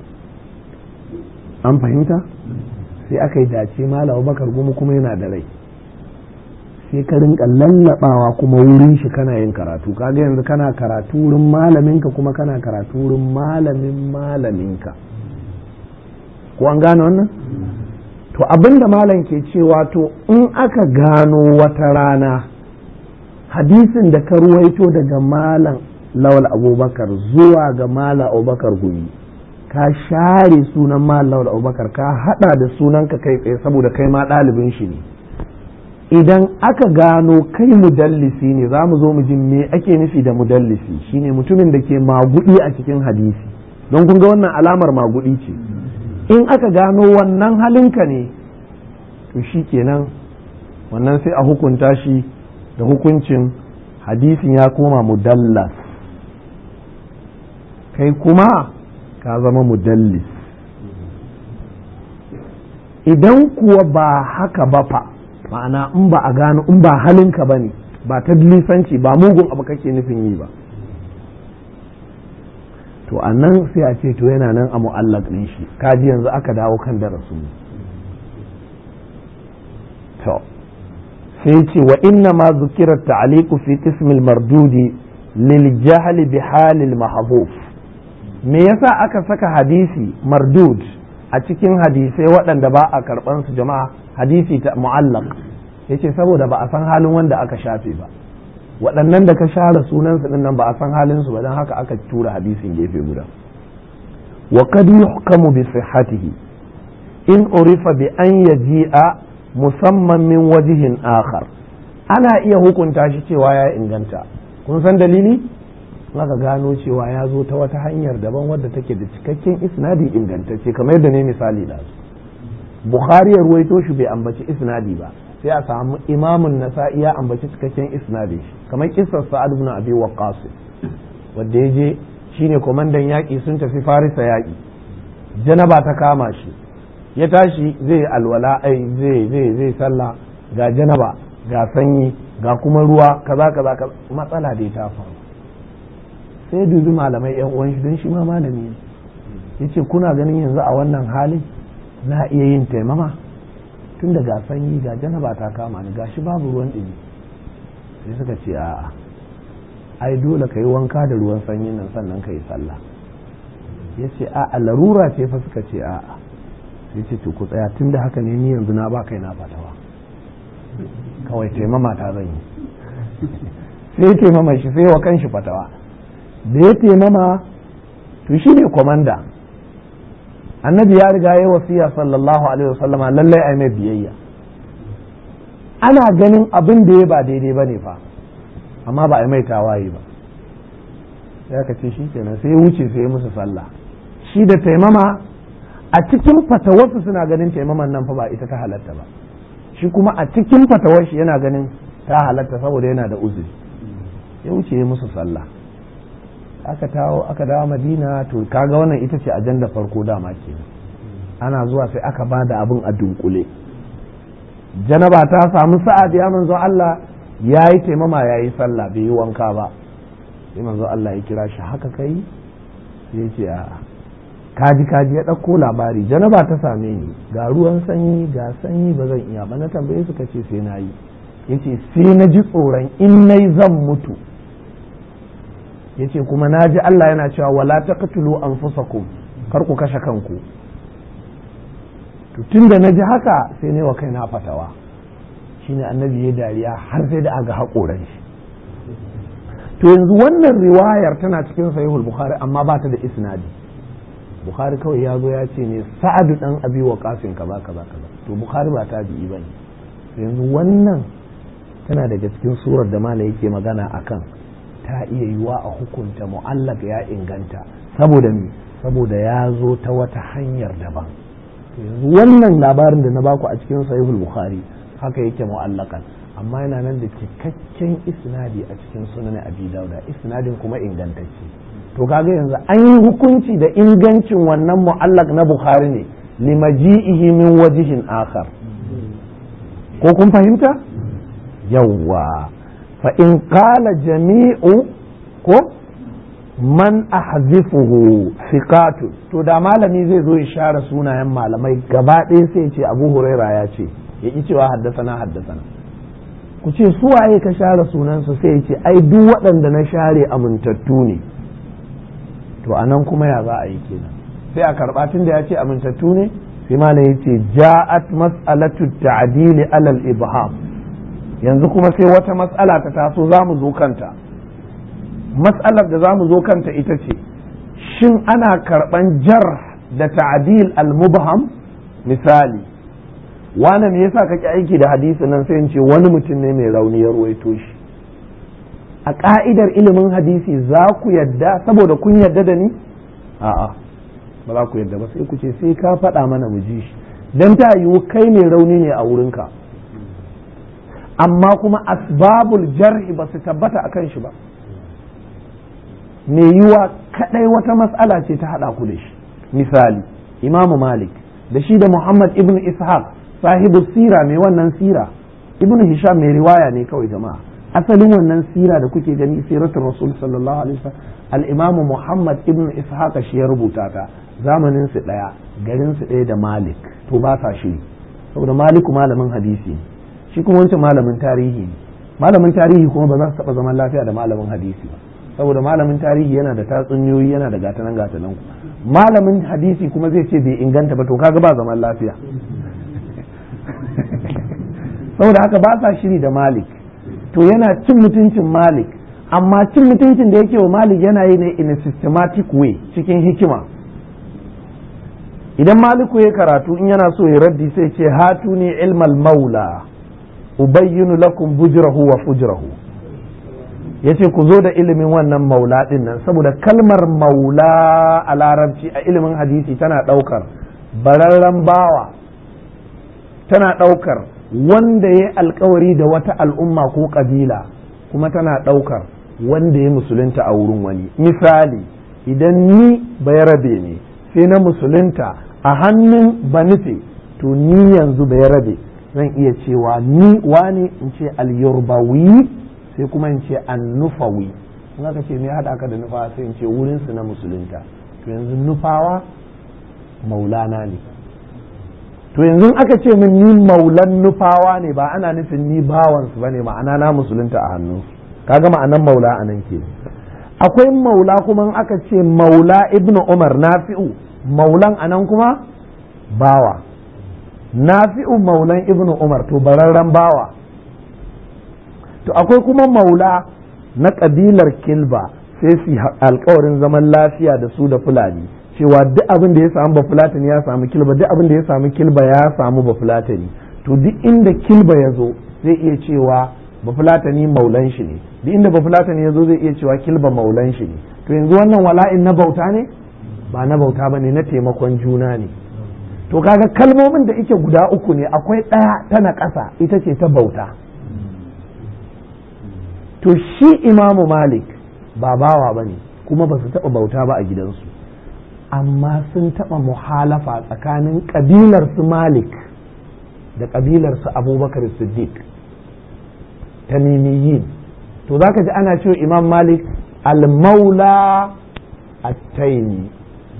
an fahimta sai aka yi dace malam abubakar gumi kuma yana da rai sai ka rinka lallabawa kuma wurin shi kana yin karatu kaga yanzu kana karatu wurin malaminka kuma kana karatu wurin malamin malaminka ko an gane wannan to abinda malam ke cewa to in aka gano wata rana hadisin da ka ruwaito daga malam lawal abubakar zuwa ga malam abubakar gumi ka share sunan malam lawal abubakar ka hada da sunanka kai tsaye saboda kai ma ɗalibin shi ne idan aka gano kai mudallisi ne za mu zo mu ji me ake nufi da mudallisi shine mutumin da ke magudi a cikin hadisi don kun ga wannan alamar magudi ce in aka gano wannan halinka ne to shi kenan wannan sai a hukunta shi da hukuncin hadisin ya koma mudallas kai kuma ka zama mudallis idan kuwa ba haka ba fa ma'ana in ba a gano in ba halinka ba ne ba ta lisanci ba mugun abu kake nufin yi ba to a nan sai a ce to yana nan a mu'allaq ɗin shi kaji yanzu aka dawo kan darasu to sai ce wa inna ma zukira ta'aliqu fi qismil mardudi lil jahl bi halil mahbuf me yasa aka saka hadisi mardud a cikin hadisai waɗanda ba a karɓan su jama'a hadisi ta mu'allaq yace saboda ba a san halin wanda aka shafe ba waɗannan da ka share sunansu ɗin nan ba a san halinsu ba don haka aka tura hadisin gefe guda wa kad yuhkamu bi sihhatihi in urifa bi an yaji'a musamman min wajihin akhar ana iya hukunta shi cewa ya inganta kun san dalili aka gano cewa ya zo ta wata hanyar daban wadda take da cikakken isnadi ingantacce kamar yadda ne misali da su bukhari ya ruwaito shi bai ambaci isnadi ba sai a samu imamun nasa'i ya ambaci cikakken isnadi shi kamar kissar sa'ad ibn abi waqqas wanda ya je shine komandan yaƙi sun tafi farisa yaƙi janaba ta kama shi ya tashi zai alwala ai zai zai zai sallah ga janaba ga sanyi ga kuma ruwa kaza kaza matsala da ta faru sai dubi malamai yan uwan shi don shi ma malami ne yace kuna ganin yanzu a wannan halin na iya yin taimama tun da ga sanyi ga janaba ta kama ni gashi babu ruwan ɗumi sai suka ce a'a ai dole ka yi wanka da ruwan sanyin nan sannan ka yi sallah ya ce a'a larura ce fa suka ce a'a sai ce to ku tsaya tun da haka ne ni yanzu na ba kai na fatawa kawai taimama ta zan yi sai taimama shi sai wa kanshi fatawa da ya taimama to shi ne kwamanda annabi ya riga ya wasiya sallallahu alaihi wasallama lallai ai mai biyayya ana ganin abin da ya ba daidai ba ne fa amma ba a mai tawaye ba sai aka ce shi kenan sai ya wuce sai ya musu sallah shi da taimama a cikin fatawarsu suna ganin taimaman nan fa ba ita ta halatta ba shi kuma a cikin fatawar shi yana ganin ta halatta saboda yana da uzuri ya wuce musu sallah aka tawo aka dawo madina to kaga wannan ita ce ajanda farko dama ke ana zuwa sai aka ba da abin a dunkule janaba ta samu sa'ad ya manzo Allah ya yi taimama ya yi sallah bai yi wanka ba sai manzo Allah ya kira shi haka kai sai ce a'a kaji kaji ya ɗauko labari janaba ta same ni ga ruwan sanyi ga sanyi ba zan iya ba na tambaye suka ce sai na yi yace sai na ji tsoron in nai zan mutu yace kuma na ji Allah yana cewa wala taqtulu anfusakum kar ku kashe kanku to tunda na ji haka sai ne wa kaina fatawa shine annabi ya dariya har sai da aga haƙoran shi to yanzu wannan riwayar tana cikin sahihul bukhari amma ba ta da isnadi bukhari kawai ya zo ya ce ne sa'adu dan abi wa kafin kaza kaza kaza to bukhari ba tabi'i bane yanzu wannan tana daga cikin surar da mala yake magana akan ta iya yiwa a hukunta mu'allaka ya inganta saboda me saboda ya zo ta wata hanyar daban yanzu wannan labarin da na baku a cikin sahihul bukhari haka yake mu'allakan amma yana nan da cikakken isnadi a cikin sunan abi dauda isnadin kuma ingantacce to kaga yanzu an yi hukunci da ingancin wannan mu'allak na bukhari ne limaji'ihi min wajihin akhar ko kun fahimta yawwa fa in qala jami'u ko man ahzifuhu thiqatu to da malami zai zo ya share sunayen malamai gaba ɗaya sai ce abu huraira ya ce ya ki cewa haddasana haddasana ku ce su waye ka share sunansu sai ya ce ai duk waɗanda na share amintattu ne to anan kuma ya za a yi kenan sai a karɓa tun da ya ce amintattu ne sai malam ya ce ja'at mas'alatu ta'dili alal ibham yanzu kuma sai wata mas'ala ta taso za mu zo kanta matsalar da za mu zo kanta ita ce shin ana karɓan jar da ta'adil al-mubham misali wane me yasa kake aiki da hadisi nan sai in ce wani mutum ne mai rauni ya ruwaito shi a ka'idar ilimin hadisi za ku yadda saboda kun yadda da ni a'a ba za ku yadda ba sai ku ce sai ka faɗa mana mu ji shi dan ta yiwu kai mai rauni ne a wurinka amma kuma asbabul jar'i ba su tabbata akan shi ba mai yiwa kadai wata matsala ce ta hada ku da shi misali imamu malik da shi da muhammad ibn ishaq sahibu sira mai wannan sira ibn hisham mai riwaya ne kawai jama'a asalin wannan sira da kuke gani siratul rasul sallallahu alaihi wasallam al-imam muhammad ibn ishaq shi ya rubuta ta zamanin su daya garin su daya da malik to ba sa shi saboda maliku malamin hadisi shi kuma wancan malamin tarihi ne malamin tarihi kuma ba za su taba zaman lafiya da malamin hadisi ba saboda malamin tarihi yana da tatsuniyoyi yana da gatanan gatanan ku malamin hadisi kuma zai ce bai inganta ba to kaga ba zaman lafiya saboda haka ba sa shiri da malik to yana cin mutuncin malik amma cin mutuncin da yake wa malik yana yi ne in a systematic way cikin hikima idan maliku ya karatu in yana so ya raddi sai ce hatu ne ilmal maula ubayyinu lakum bujrahu wa fujrahu ya ce ku zo da ilimin wannan maula ɗin nan saboda kalmar maula a larabci a ilimin hadisi tana ɗaukar bararren bawa tana ɗaukar wanda ya alkawari da wata al'umma ko ƙabila kuma tana ɗaukar wanda ya musulunta a wurin wani misali idan ni rabe ne sai na musulunta a hannun banife to ni yanzu rabe zan iya cewa ni wani in ce al-yurbawi sai kuma in ce annufawi in aka ce me haɗa ka da nufawa sai in ce wurinsu na musulunta to yanzu nufawa maulana ne to yanzu aka ce min ni maulan nufawa ne ba ana nufin ni bawansu ba ne ma'ana na musulunta a hannunsu kaga ma'anan maula a nan ke akwai maula kuma in aka ce maula ibnu umar nafi'u maulan a nan kuma bawa nafi'u maulan ibnu umar to bararren bawa to akwai kuma maula na ƙabilar kilba sai su alkawarin zaman lafiya da su da fulani cewa duk abin da ya samu ba fulatani ya samu kilba duk abin da ya samu kilba ya samu ba fulatani to duk inda kilba ya zo zai iya cewa ba fulatani maulan shi ne duk inda ba fulatani ya zo zai iya cewa kilba maulan shi ne to yanzu wannan wala'in na bauta ne ba na bauta ba ne na taimakon juna ne to kaga kalmomin da ike guda uku ne akwai ɗaya tana ƙasa ita ce ta bauta to shi imamu malik ba bawa ba ne kuma ba su taɓa bauta ba a gidansu amma sun taɓa muhalafa tsakanin ƙabilar su malik da ƙabilar su abubakar siddiq tamimiyin to za ka ji ana cewa imam malik al-maula at-taimi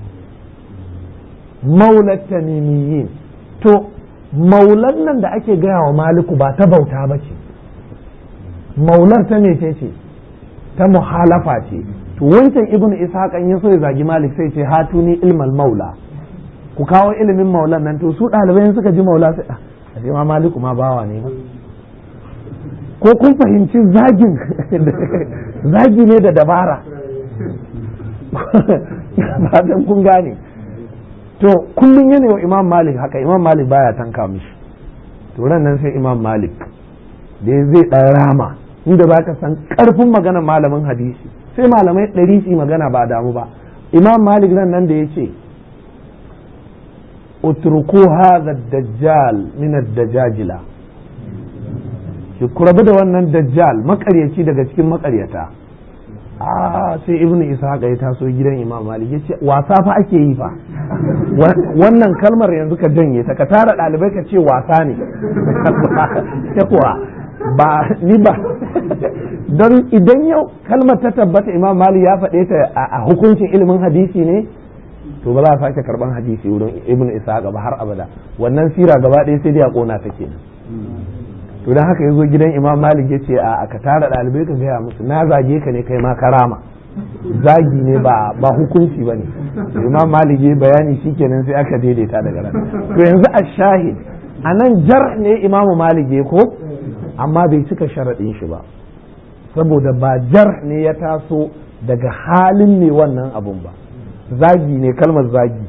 maula tamimiyin to maulan nan da ake gaya wa maliku ba ta bauta ba ce maular ta mece ce ta muhalafa ce to wancan ibnu ishaq ya so ya zagi malik sai ce hatuni ilmal maula ku kawo ilimin maulan nan to su ɗalibai suka ji maula sai a ma maliku ma bawa ne ko kun fahimci zagin zagi ne da dabara ba kun gane to kullum yana wa imam malik haka imam malik baya tanka mishi to nan sai imam malik da zai ɗan rama inda za ka san ƙarfin maganar malamin hadisi sai malamai ɗari su magana ba damu ba imam malik nan nan da ya ce utruku hadha dajjal min ad-dajajila ki kurabu da wannan dajjal makaryaci daga cikin makaryata a sai ibnu ishaq ya taso gidan imam malik ya ce wasa fa ake yi fa wannan kalmar yanzu ka janye ta ka tara ɗalibai ka ce wasa ne kuwa ba ni ba don idan yau kalmar ta tabbata imam malik ya faɗe ta a hukuncin ilimin hadisi ne to ba za a sake karban hadisi wurin ibn ishaq ba har abada wannan sira gaba ɗaya sai dai a kona ta kenan to dan haka yazo gidan imam malik ya ce a ka tara ɗalibai ka gaya musu na zage ka ne kai ma karama zagi ne ba ba hukunci bane imam malik ya bayani shikenan sai aka daidaita daga ran to yanzu a shahid anan jar ne imam malik ya ko amma bai cika sharaɗin shi ba saboda ba jar ne ya taso daga halin ne wannan abun ba zagi ne kalmar zagi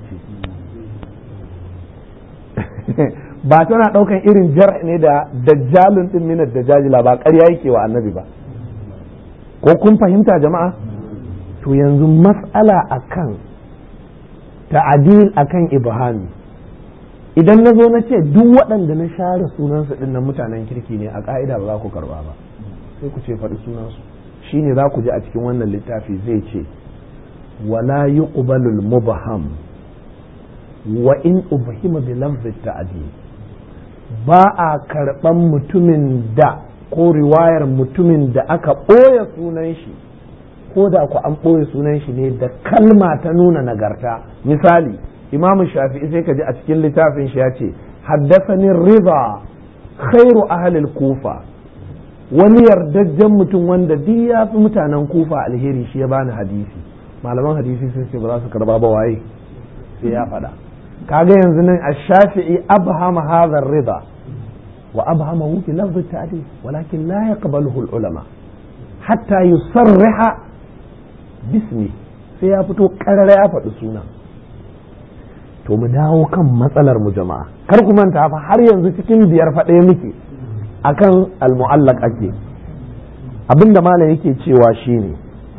ce ba tana ɗaukan irin jar ne da dajjalin ɗin minar da jajila ba ƙarya yake wa annabi ba ko kun fahimta jama'a to yanzu mas'ala akan ta'adil akan ibhami idan na zo na ce duk waɗanda na share sunansu ɗin nan mutanen kirki ne a ƙa'ida ba za ku karɓa ba sai ku ce faɗi sunansu shine za ku ji a cikin wannan littafi zai ce wala yuqbalu al-mubham wa in ubhima bi lafz ta'dil ba a karɓan mutumin da ko riwayar mutumin da aka ɓoye sunan shi ko da ku an ɓoye sunan shi ne da kalma ta nuna nagarta misali imam shafi'i sai ka ji a cikin littafin shi ya ce haddasani riba khairu ahlil kufa wani yardajjen mutum wanda duk ya fi mutanen kufa alheri shi ya bani hadisi malaman hadisi sun ce ba za su karba ba waye sai ya faɗa kaga yanzu nan ash-shafi'i abhama hadha ar-ridha wa abhamahu bi lafz at-ta'dil walakin la yaqbaluhu al-ulama hatta yusarriha bismi sai ya fito karara ya faɗi suna to mu dawo kan matsalar mu jama'a kar ku manta fa har yanzu cikin biyar faɗe muke akan al-mu'allaq ake abinda malam yake cewa shine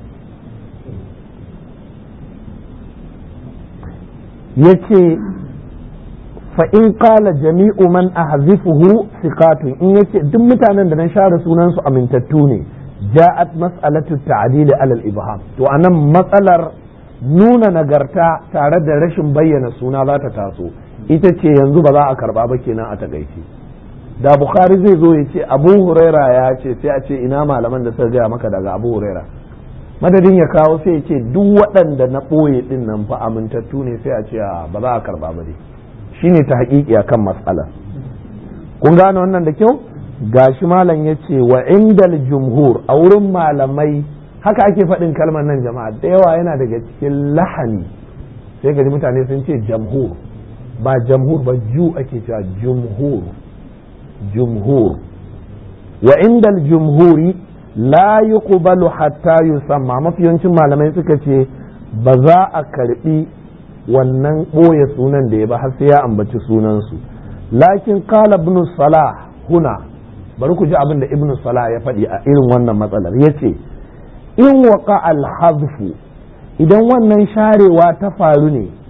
yace fa in qala jami'u man ahzifuhu thiqatun in yace duk mutanen da na share sunan su amintattu ne ja'at mas'alatu ta'dil ala al-ibham to anan matsalar nuna nagarta tare da rashin bayyana suna za ta taso ita ce yanzu ba za a karba ba kenan a takaice da bukhari zai zo ya ce abu huraira ya ce sai a ce ina malaman da suka gaya maka daga abu huraira madadin ya kawo sai ya ce duk waɗanda na ɓoye ɗin nan fa amintattu ne sai a ce ba za a karba ba dai shine ta haƙiƙi akan matsala kun gane wannan da kyau gashi malam ya ce wa indal jumhur a wurin malamai haka ake faɗin kalmar nan jama'a da yawa yana daga cikin lahani sai gaji mutane sun ce jamhur ba jamhur ba ju ake cewa jumhur jumhur wa indal jumhuri la yuqbalu hatta yusamma mafi yawancin malamai suka ce ba za a karbi wannan ɓoye sunan da ya ba har sai ya ambaci sunansu lakin qala ibn salah huna bari ku ji abin da ibn salah ya faɗi a irin wannan matsalar yace in waqa al idan wannan sharewa ta faru ne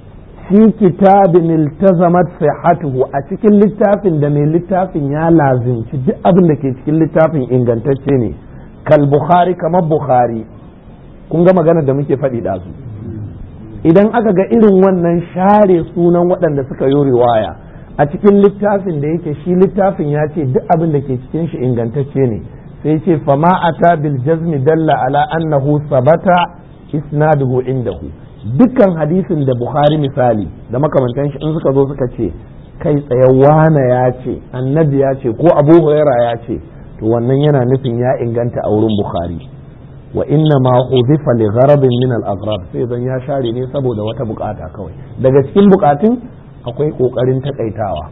fi kitabin iltazamat sihhatuhu a cikin littafin da mai littafin ya lazimci duk abin da ke cikin littafin ingantacce ne kal bukhari kamar bukhari kun ga magana da muke faɗi ɗazu idan aka ga irin wannan share sunan waɗanda suka yi riwaya a cikin littafin da yake shi littafin ya ce duk abin da ke cikin shi ingantacce ne sai ce fama ata bil jazmi dalla ala annahu sabata isnaduhu indahu dukkan hadisin da bukhari misali da makamantan shi in suka zo suka ce kai tsaye wana ya ce annabi ya ce ko abu huraira ya ce to wannan yana nufin ya inganta a wurin bukhari wa inna ma hudifa li gharabin min al aghrab sai zan ya share ne saboda wata bukata kawai daga cikin bukatun akwai kokarin takaitawa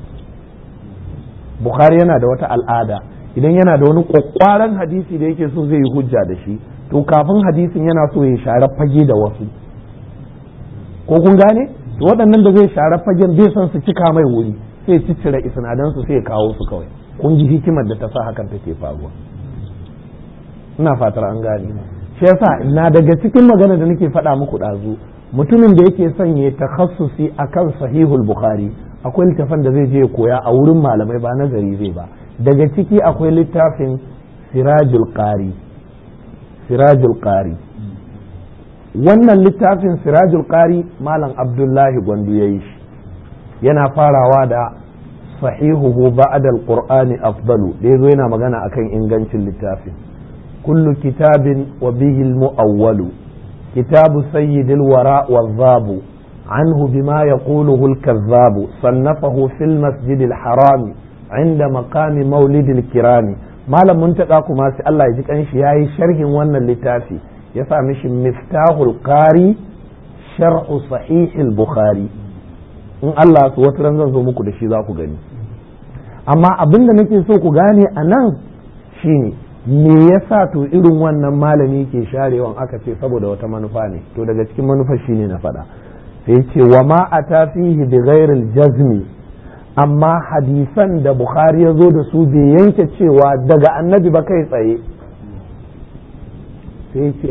bukhari yana da wata al'ada idan yana da wani kwakwaran hadisi da yake so zai yi hujja da shi to kafin hadisin yana so ya share fage da wasu ko kun gane to waɗannan da zai share fagen bai son su cika mai wuri sai ciccire isnadan su sai ya kawo su kawai kun ji hikimar da ta sa hakan take faruwa ina fatar an gane shi yasa na daga cikin magana da nake faɗa muku ɗazu mutumin da yake son ya takhassusi akan sahihul bukhari akwai littafin da zai je koya a wurin malamai ba nazari zai ba daga ciki akwai littafin sirajul qari sirajul qari wannan littafin sirajul qari malam abdullahi gwandu ya yi shi yana farawa da sahihuhu ba'da alqur'ani afdalu da yazo yana magana akan ingancin littafin kullu kitabin wa bihi almu'awwalu kitabu sayyidil wara wadhabu عنه بما يقوله الكذاب صنفه في المسجد الحرام عند مقام مولد الكرام malam mun taɗa kuma sai Allah ya ji kanshi ya yi sharhin wannan littafi ya sa mishi miftahul qari shar'u sahihil bukhari in Allah su wata ran zan zo muku da shi za ku gani amma abin da nake so ku gane a nan shine me yasa to irin wannan malami ke sharewan aka ce saboda wata manufa ne to daga cikin manufar shine na faɗa sai ce wa ma ata fihi bi ghairil jazmi amma hadisan da bukhari ya zo da su bai yanke cewa daga annabi ba kai tsaye sai ce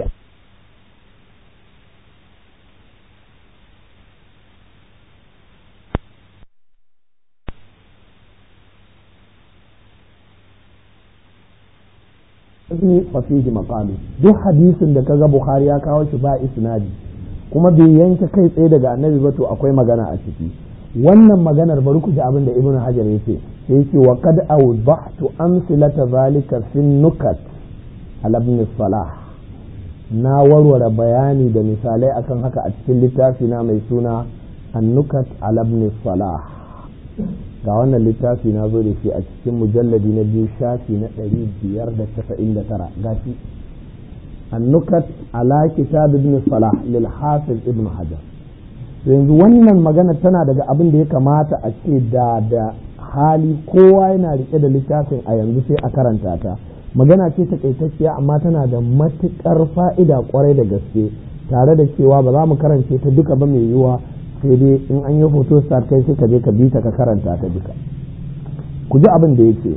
fasihi maqami duk hadisin da kaga bukhari ya kawo shi ba isnadi kuma bai yanke kai tsaye daga annabi ba to akwai magana a ciki wannan maganar bari ku ji abin da ibnu hajar yace sai yace wa qad awdahtu amsilata zalika fi nukat ala ibn salah na warware bayani da misalai akan haka a cikin littafi na mai suna annukat ala ibn salah ga wannan littafi na zo da shi a cikin mujalladi na biyu shafi na ɗari biyar da casa'in da tara gashi annukat ala kitab ibn salah lil hafiz ibn hajar yanzu wannan magana tana daga abin da ya kamata a ce da da hali kowa yana rike da littafin a yanzu sai a karanta ta magana ce takaitacciya amma tana da matukar fa'ida kwarai da gaske tare da cewa ba za mu karance ta duka ba mai yiwuwa sai dai in an yi hoto start kai sai ka je ka bi ta ka karanta ta duka ku ji abin da yake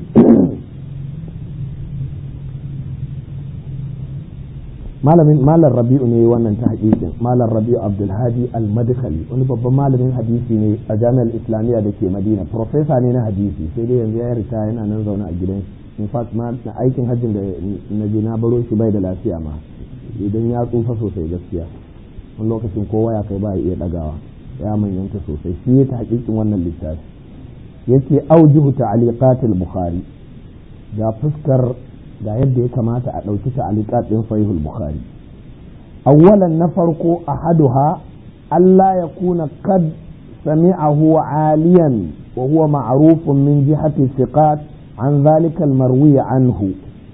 malamin malam rabi'u ne wannan ta hakikin malam rabi'u abdulhadi al-madkhali wani babban malamin hadisi ne a jami'ar islamiyya da ke madina profesa ne na hadisi sai dai yanzu ya rita yana nan zaune a gidan in fact ma na aikin hajjin da na je na baro shi bai da lafiya ma idan ya tsufa sosai gaskiya wani lokacin kowa ya kai ba ya iya dagawa ya manyanta sosai shi ya ta hakikin wannan littafi yake aujihu ta'aliqatil bukhari ga fuskar ga yadda ya kamata a ɗauki ta'aliqat ɗin sahihul bukhari awwalan na farko ahaduha Allah ya kuna kad sami'ahu aliyan wa huwa ma'rufun min jihati thiqat an dhalika al-marwi anhu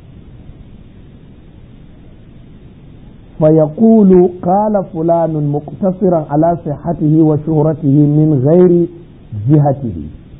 فيقول قال فلان مقتصرا على صحته وشهرته من غير جهته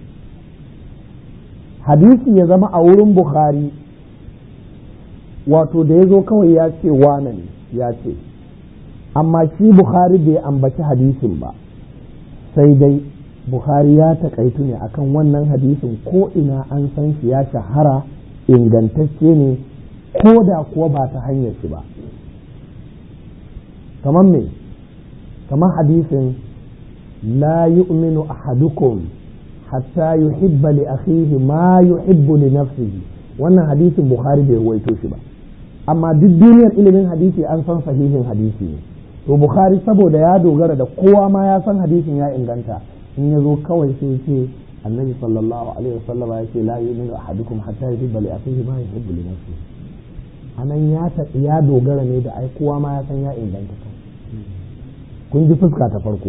hadisi ya zama a wurin bukhari wato da ya zo kawai ya ce wane ne ya ce amma shi bukhari bai ambaci hadisin ba sai dai bukhari ya takaitu ne akan wannan hadisin ko ina an san shi ya shahara ingantacce ne ko da kuwa ba ta hanyar shi ba kamar me kamar hadisin la yu'minu ahadukum hatta yuhibba li akhihi ma yuhibbu li nafsihi wannan hadisin bukhari bai ruwaito shi ba amma duk duniyar ilimin hadisi an san sahihin hadisi ne to bukhari saboda ya dogara da kowa ma ya san hadisin ya inganta in ya zo kawai sai ce annabi sallallahu alaihi wasallam ya ce la yu'minu ahadukum hatta yuhibba li akhihi ma yuhibbu li nafsihi anan ya ya dogara ne da ai kowa ma ya san ya inganta kun ji fuska ta farko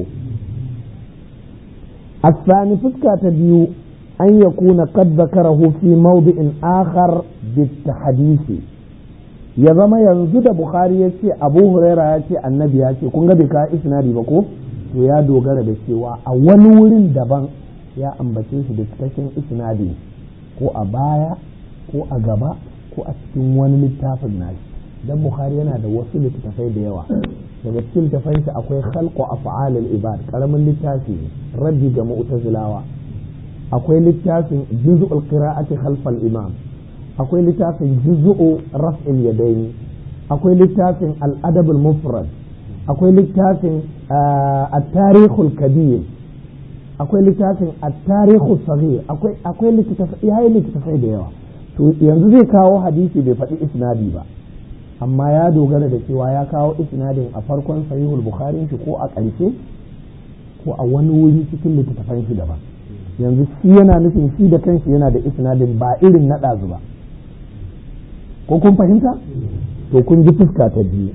الثاني فسكة تبيو أن يكون قد ذكره في موضع آخر بالتحديث ya zama yanzu da Bukhari ya ce Abu Huraira ya ce annabi ya ce kun ga bai ka isnadi ba ko to ya dogara da cewa a wani wurin daban ya ambace shi da cikakken isnadi ko a baya ko a gaba ko a cikin wani littafin nashi dan Bukhari yana da wasu littattafai da yawa daga cikin littafin shi akwai khalqu af'alil ibad karamin littafi raddi ga mu'tazilawa akwai littafin juz'ul qira'ati khalfal imam akwai littafin juz'u raf'il yadaini akwai littafin al-adab al-mufrad akwai littafin at-tarikhul kabir akwai littafin at-tarikhus saghir akwai akwai littafai yayi littafai da yawa to yanzu zai kawo hadisi bai faɗi isnadi ba amma ya dogara da cewa ya kawo isnadin a farkon sahihul bukhari shi ko a ƙarshe ko a wani wuri cikin littattafan shi daban yanzu shi yana nufin shi da kanshi yana da isnadin ba irin na ɗazu ba ko kun fahimta to kun ji fuska ta biyu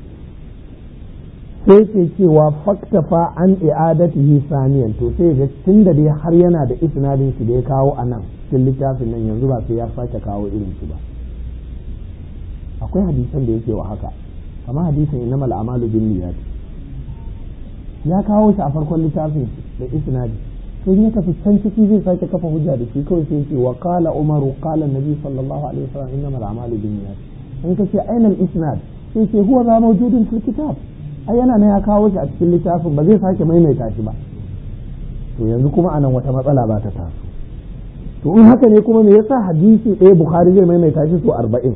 sai ke cewa faktafa an i'adatihi saniyan to sai ga tun da dai har yana da isnadin shi da ya kawo a nan cikin littafin nan yanzu ba sai ya sake kawo irin shi ba akwai hadisan da yake wa haka kamar hadisin innamal a'malu binniyat ya kawo shi a farkon littafin da isnadi sai ya tafi can ciki zai sake kafa hujja da shi kawai sai ce wa qala umaru qala nabi sallallahu alaihi wasallam innamal a'malu binniyat in kace aina al-isnad sai ce huwa za mawjudun fil kitab ai yana ne ya kawo shi a cikin littafin ba zai sake maimaita shi ba to yanzu kuma anan wata matsala ba ta taso to in haka ne kuma me yasa hadisi ɗaya bukhari zai maimaita shi so arba'in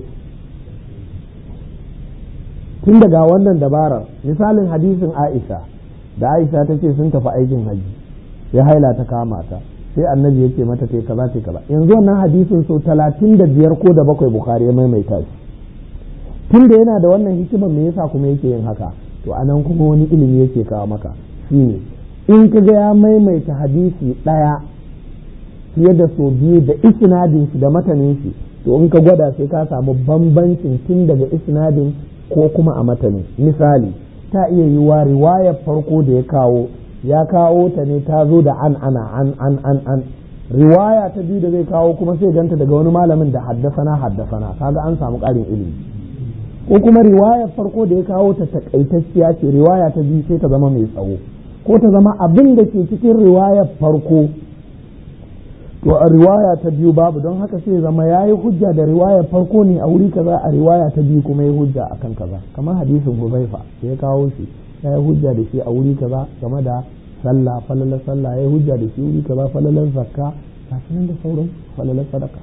tun daga wannan dabarar misalin hadisin aisha da aisha ta ce sun tafi aikin haji sai haila ta kama ta sai annabi ya ce mata ta kaza ta kaza yanzu wannan hadisin so talatin da biyar ko da bakwai bukhari ya maimaita shi tun da yana da wannan hikimar me yasa kuma yake yin haka to anan kuma wani ilimi yake kawo maka shine in ka ga ya maimaita hadisi ɗaya fiye da so biyu da isnadin shi da matanin shi to in ka gwada sai ka samu bambancin tun daga isnadin ko kuma a matanin misali ta iya yiwa riwayar farko da ya kawo ya kawo ta ne ta zo da an ana an an an an riwaya ta biyu da zai kawo kuma sai ganta daga wani malamin da haddasana haddasana kaga an samu ƙarin ilimi ko kuma riwayar farko da ya kawo ta takaitacciya ce riwaya ta biyu sai ta zama mai tsawo ko ta zama abin da ke cikin riwayar farko to a riwaya ta biyu babu don haka sai zama ya yi hujja da riwayar farko ne a wuri kaza a riwaya ta biyu kuma ya hujja akan kaza kamar hadisin huzaifa da ya kawo shi ya yi hujja da shi a wuri kaza game da sallah falalar sallah ya yi hujja da shi wuri kaza falalar zakka ga nan da sauran falalar sadaka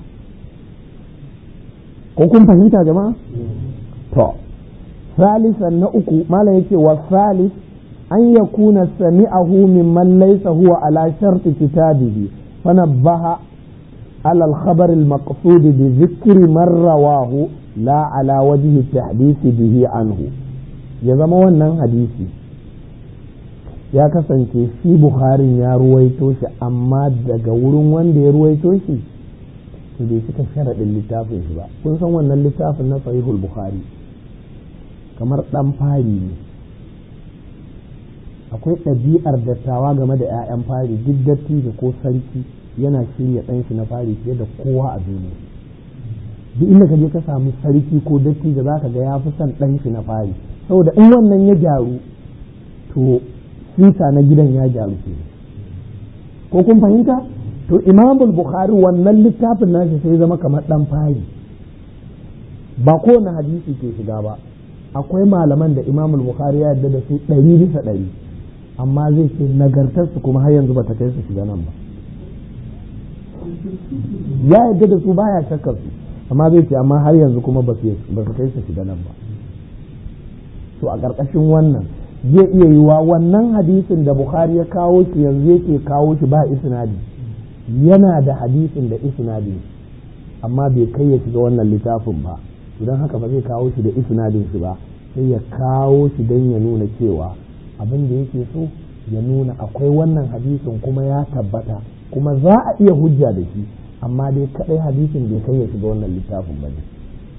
ko kun fahimta jama'a to salisan na uku malam yake wa salis an yakuna sami'ahu mimman laysa huwa ala sharti kitabihi fanabbaha على الخبر المقصود بذكر من رواه لا على وجه التحديث به عنه ya zama wannan hadisi ya kasance shi bukharin ya ruwaito shi amma daga wurin wanda ya ruwaito shi to bai cika sharaɗin littafin shi ba kun san wannan littafin na sahihul bukhari kamar ɗan fari ne akwai ɗabi'ar dattawa game da 'ya'yan fari duk datti da ko sarki yana shirya ɗan shi na fari fiye da kowa a duniya duk inda ka je ka samu sarki ko datti da za ka ga ya fi son ɗan shi na fari saboda in wannan ya gyaru to sisa na gidan ya gyaru ke ko kun fahimta to imamul bukhari wannan littafin nashi sai zama kamar ɗan fari ba kowane hadisi ke shiga ba akwai malaman da imamul bukhari ya yarda da su ɗari bisa ɗari amma zai ce nagartarsu kuma har yanzu ba ta kai su shiga nan ba ya yarda da su baya shakkar su amma zai ce amma har yanzu kuma ba su kai su shiga nan ba to a ƙarƙashin wannan zai iya yiwa wannan hadisin da bukhari ya kawo shi yanzu yake kawo shi ba isnadi yana da hadisin da isnadi amma bai kai ya shiga wannan littafin ba idan haka ba zai kawo shi da isnadin shi ba sai ya kawo shi don ya nuna cewa abin da yake so ya nuna akwai wannan hadisin kuma ya tabbata kuma za a iya hujja da shi amma dai kadai hadisin bai kai ya shiga wannan littafin ba ne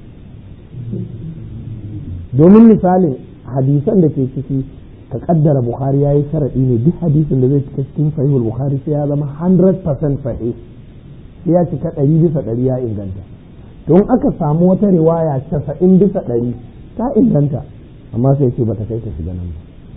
domin misalin hadisan da ke ciki ka kaddara bukhari ya yi sharaɗi ne duk hadisin da zai cika cikin sahihul bukhari sai ya zama 100% sahih sai ya cika ɗari bisa ɗari ya inganta to in aka samu wata riwaya casa'in bisa ɗari ta inganta amma sai ce bata kai ta shiga nan ba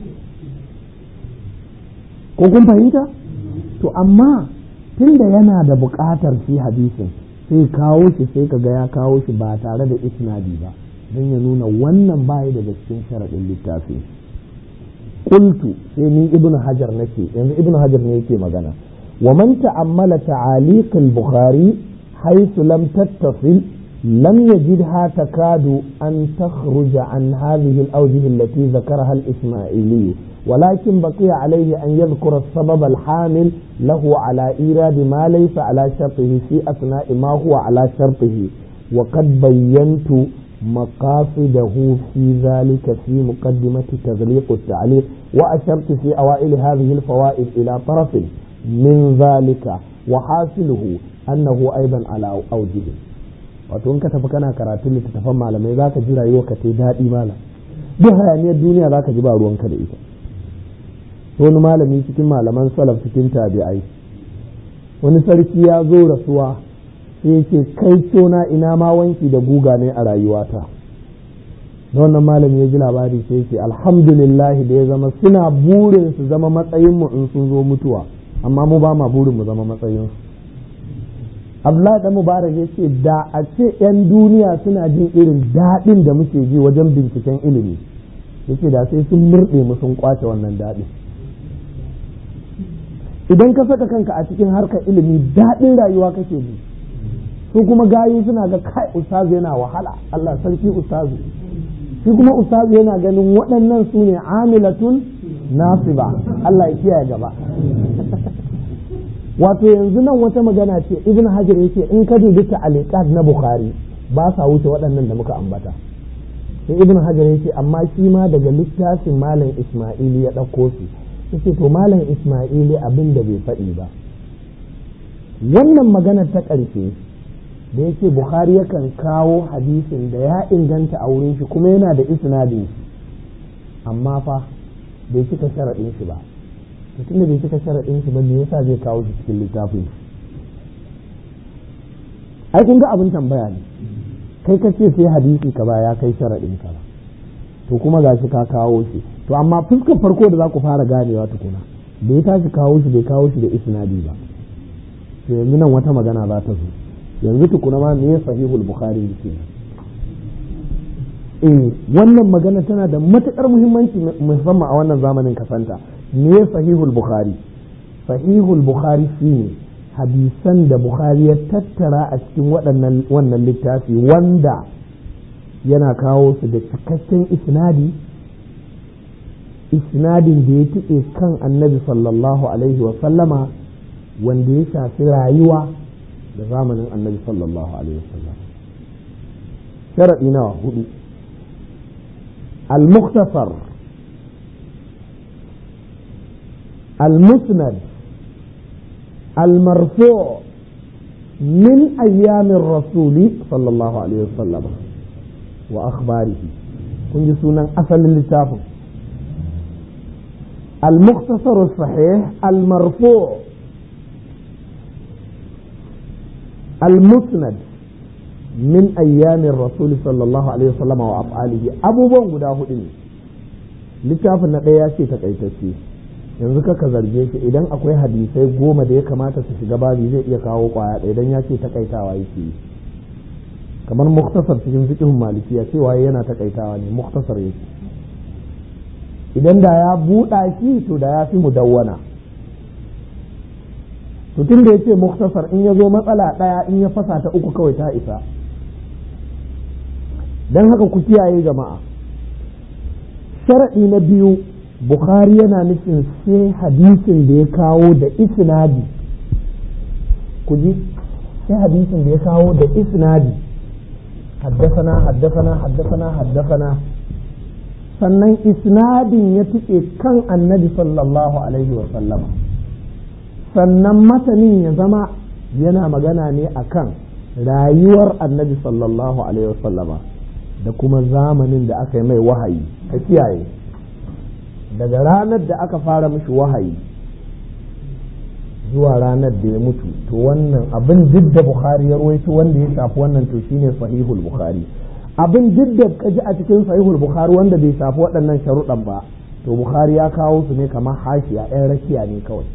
ko kun fahimta to amma tunda yana da buƙatar shi hadisin sai kawo shi sai ka ga ya kawo shi ba tare da isnadi ba don ya nuna wannan bayi daga cikin sharaɗin littafi qultu sai ni ibnu hajar nake yanzu ibnu hajar ne yake magana ومن تأمل تعاليق البخاري حيث لم تتصل لم يجدها تكاد أن تخرج عن هذه الأوجه التي ذكرها الإسماعيلي ولكن بقي عليه أن يذكر السبب الحامل له على إيراد ما ليس على شرطه في أثناء ما هو على شرطه وقد بينت مقاصده في ذلك في مقدمة تغليق التعليق وأشرت في أوائل هذه الفوائد إلى طرف من ذلك وحاصله أنه أيضا على أوجه wato in ka tafi kana karatun littattafan malamai za ka ji rayuwa ka ta daɗi mala duk hayaniyar duniya za ka ji ba ruwanka da ita wani malami cikin malaman salaf cikin tabi'ai wani sarki ya zo rasuwa sai yake kai cona ina ma wanki da guga ne a rayuwata da wannan malami ya ji labari sai yake alhamdulillah da ya zama suna burin su zama matsayinmu in sun zo mutuwa amma mu ba ma burin mu zama matsayin Abdullahi da Mubarak ya ce da a ce 'yan duniya suna jin irin daɗin da muke ji wajen binciken ilimi yace da sai sun murɗe mu sun kwace wannan daɗin idan ka saka kanka a cikin harkar ilimi daɗin rayuwa kake ji su kuma gayu suna ga kai ustazu yana wahala Allah sarki ustazu shi kuma ustazu yana ganin waɗannan su ne amilatun nasiba Allah ya kiyaye gaba wato yanzu nan wata magana ce ibn hajar yake in ka dubi ta'aliqat na bukhari ba sa wuce waɗannan da muka ambata sai ibn hajar yake amma shi ma daga littafin malam isma'ili ya ɗauko su yace to malam isma'ili abin da bai faɗi ba wannan magana ta ƙarshe da yake bukhari yakan kawo hadisin da ya inganta a wurin shi kuma yana da isnadin shi amma fa bai cika sharaɗin shi ba mutum da bai cika sharaɗin shi ba me yasa zai kawo shi cikin littafin ai kun ga abin tambaya ne kai ka ce sai hadisi ka ba ya kai sharaɗin ka ba to kuma ga shi ka kawo shi to amma fuskar farko da za ku fara ganewa tukuna da ya tashi kawo shi bai kawo shi da isnadi ba to yanzu nan wata magana za ta zo yanzu tukuna ma me sahihul bukhari yake eh wannan magana tana da matukar muhimmanci musamman a wannan zamanin kasanta me sahihul bukhari sahihul bukhari shine hadisan da bukhari ya tattara a cikin waɗannan wannan littafi wanda yana kawo su da cikakken isnadi isnadin da ya tike kan annabi sallallahu alaihi wa sallama wanda ya shafi rayuwa da zamanin annabi sallallahu alaihi wa sallam sharaɗi nawa hudu al-mukhtasar المسند المرفوع من أيام الرسول صلى الله عليه وسلم وأخباره كنت سنة أصل اللتاف المختصر الصحيح المرفوع المسند من أيام الرسول صلى الله عليه وسلم وأفعاله أبو بن قداه لتاف النقيا شيء تقيتشي yanzu kaka zarge shi idan akwai hadisai goma da ya kamata su shiga babi zai iya kawo kwaya ɗaya idan ya ce takaitawa yake yi kamar muktasar cikin fiqhun malikiya cewa yana takaitawa ne muktasar yake idan da ya buɗa shi to da ya fi mudawwana to tun da ya ce muktasar in ya zo matsala ɗaya in ya fasa ta uku kawai ta isa don haka ku kiyaye jama'a sharaɗi na biyu bukhari yana nufin sai hadisin da ya kawo da isnadi ku ji sai hadisin da ya kawo da isnadi haddasana haddasana haddasana haddasana sannan isnadin ya tuke kan annabi sallallahu alaihi wa sallama sannan matanin ya zama yana magana ne akan rayuwar annabi sallallahu alaihi wa sallama da kuma zamanin da aka yi mai wahayi ka kiyaye daga ranar da aka fara mishi wahayi zuwa ranar da ya mutu to wannan abin duk da bukhari ya rawaito wanda ya shafi wannan to shine sahihul bukhari abin duk da kaji a cikin sahihul bukhari wanda bai shafi waɗannan sharuɗan ba to bukhari ya kawo su ne kamar hashiya ɗan rakiya ne kawai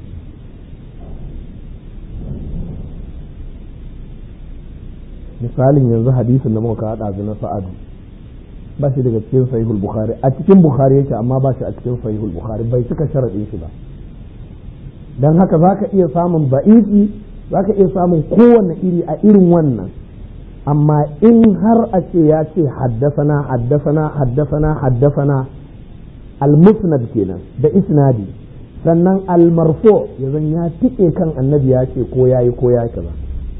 misalin yanzu hadisin da muka haɗa na sa'adu ba shi daga cikin sahihul bukhari a cikin bukhari yake amma ba shi a cikin sahihul bukhari bai cika sharaɗin shi ba don haka za ka iya samun ba'ifi za ka iya samun kowane iri a irin wannan amma in har a ce ya ce haddasana haddasana haddasana haddasana al-musnad kenan da isnadi sannan al-marfu ya zan ya tike kan annabi ya ce ko yayi ko ya kaza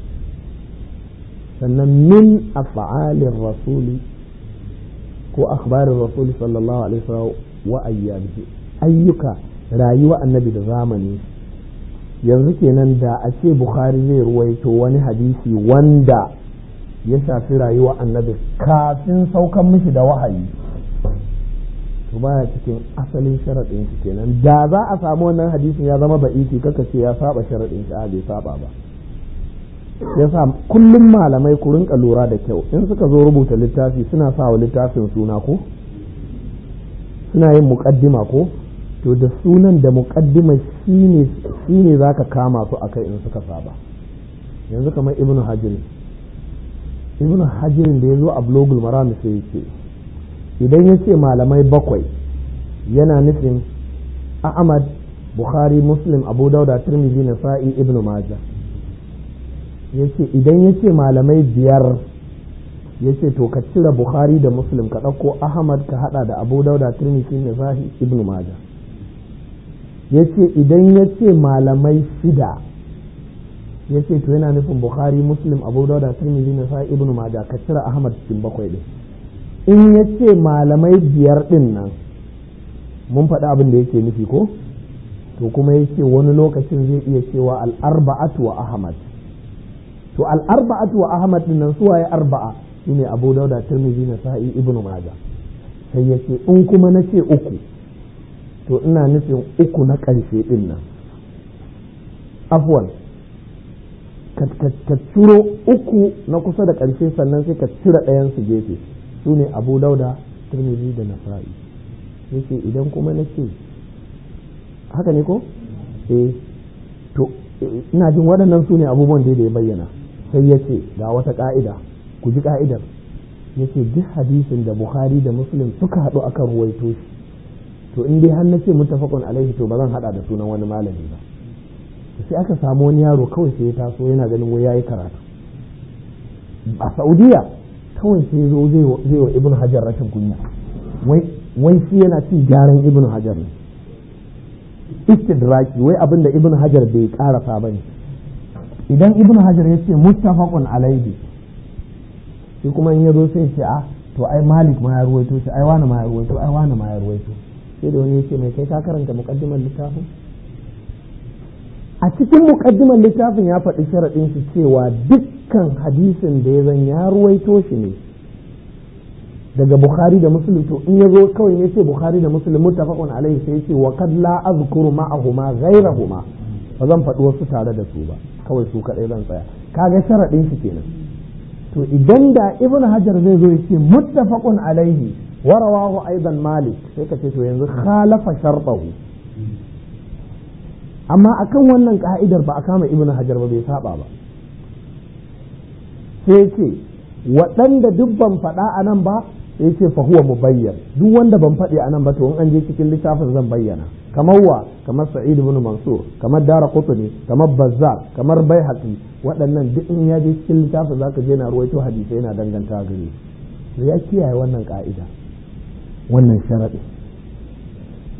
sannan min af'alir rasuli ko akhbarin rasuli sallallahu alaihi wasallam wa ayyamihi ayyuka rayuwa annabi da zamani yanzu kenan da a ce bukhari zai ruwaito wani hadisi wanda ya shafi rayuwa annabi kafin saukan mishi da wahayi to baya cikin asalin sharaɗin shi kenan da za a samu wannan hadisin ya zama ba'iti kaka ce ya saba sharaɗin shi a bai saba ba yasa kullum malamai ku rinka lura da kyau in suka zo rubuta littafi suna sa wa littafin suna ko suna yin muƙaddima ko to da sunan da muƙaddima shine shine zaka kama su akai in suka saba yanzu kamar ibnu hajar ibnu hajirin da ya zo a blogul maram sai yake idan ya ce malamai bakwai yana nufin ahmad bukhari muslim abu dauda tirmidhi nasa'i ibnu majah yace idan ya ce malamai biyar ya ce to ka cire bukhari da muslim ka ɗauko ahmad ka hada da abu dauda tirmidhi nasa'i ibnu majah ya ce idan ya ce malamai shida ya ce to yana nufin bukhari muslim abu dauda tirmidhi na sa'i ibnu majah ka cire ahmad cikin bakwai din in ya ce malamai biyar din nan mun faɗi abin da yake nufi ko to kuma ya ce wani lokacin zai iya cewa al'arba'atu wa ahmad to al'arba'atu wa ahmad din nan suwaye arba'a shine abu dauda tirmidhi na sa'i ibnu majah sai ya ce in kuma na ce uku to ina nufin uku na ƙarshe din nan afwan ka ciro uku na kusa da ƙarshe sannan sai ka cire ɗayan su gefe su ne abu dauda turmizi da nasa'i yake idan kuma na ce haka ne ko eh to ina jin waɗannan su ne abubuwan da ya bayyana sai ya ce ga wata ƙa'ida ku ji ƙa'idar ya ce duk hadisin da bukhari da muslim suka haɗu akan ruwaito shi to in dai har na ce muttafaqun alaihi to ba zan haɗa da sunan wani malami ba sai aka samu wani yaro kawai sai ya taso yana ganin wai yayi karatu a saudiya kawai sai zo zai wa ibn hajar rashin kunya wai shi yana cin gyaran ibn hajar ne istidraki wai abin da ibn hajar bai karasa ba ne idan ibn hajar ya ce muttafaqun alaihi shi kuma in ya zo sai ce a to ai malik ma ya ruwaito shi ai wani ma ya ruwaito ai wani ma ya ruwaito sai da wani ya ce mai kai ka karanta muqaddimar littafin a cikin mukaddimar littafin ya faɗi sharaɗin shi cewa dukkan hadisin da ya zan ya ruwaito shi ne daga bukhari da muslim to in ya zo kawai ya ce bukhari da muslim muttafaqun alaihi sai ya ce wa kad la azkuru ma'ahuma ghayrahuma ba zan faɗi wasu tare da su ba kawai su kaɗai zan tsaya kaga sharaɗin shi kenan to idan da ibnu hajar zai zo ya ce muttafaqun alaihi wa rawahu aidan malik sai ka ce to yanzu khalafa shartahu amma akan wannan ka'idar ba a kama ibnu hajar ba bai saba ba sai ce waɗanda duk ban faɗa a nan ba sai ce fa huwa mubayyan duk wanda ban faɗi a nan ba to in an je cikin littafin zan bayyana kamar wa kamar sa'id ibn mansur kamar dara qutni kamar bazzar kamar baihaqi waɗannan duk in ya je cikin littafin zaka je na ruwaito hadisi yana danganta gare to ya kiyaye wannan ka'ida wannan sharadi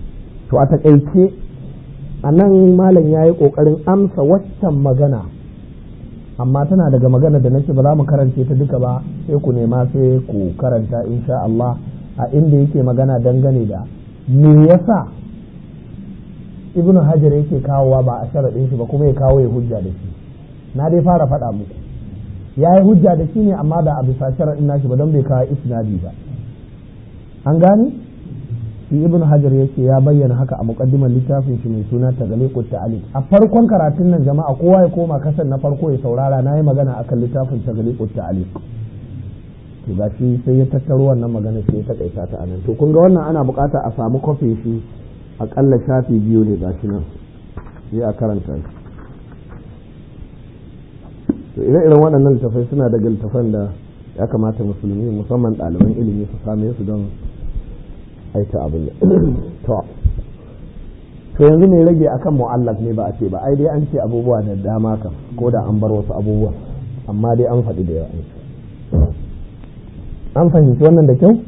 to a taƙaice a nan malam ya yi ƙoƙarin amsa waccan magana amma tana daga magana da nake ba za mu karance ta duka ba sai ku nema sai ku karanta insha Allah a inda yake magana dangane da me yasa ibn hajar yake kawowa ba a sharaɗin shi ba kuma ya kawo ya hujja da shi na dai fara faɗa muku ya yi hujja da shi ne amma da a bisa sharaɗin nashi ba don bai kawo isnadi ba an gane shi ibn hajar yake ya bayyana haka a muqaddimar littafin shi mai suna tagaliqut ta'aliq a farkon karatun nan jama'a kowa ya koma kasan na farko ya saurara na yi magana akan littafin tagaliqut ta'aliq to gashi sai ya tattaro wannan magana sai ya takaita ta anan to kun ga wannan ana bukata a samu kofi shi akalla shafi biyu ne gashi nan sai a karanta shi to ire-iren waɗannan littafai suna daga littafan da ya kamata musulmi musamman ɗaliban ilimi su same su don aita abin to to yanzu mai rage akan mu'allaf ne ba a ce ba ai dai an ce abubuwa da dama kan ko da an bar wasu abubuwa amma dai an faɗi da yawa an fahimci wannan da kyau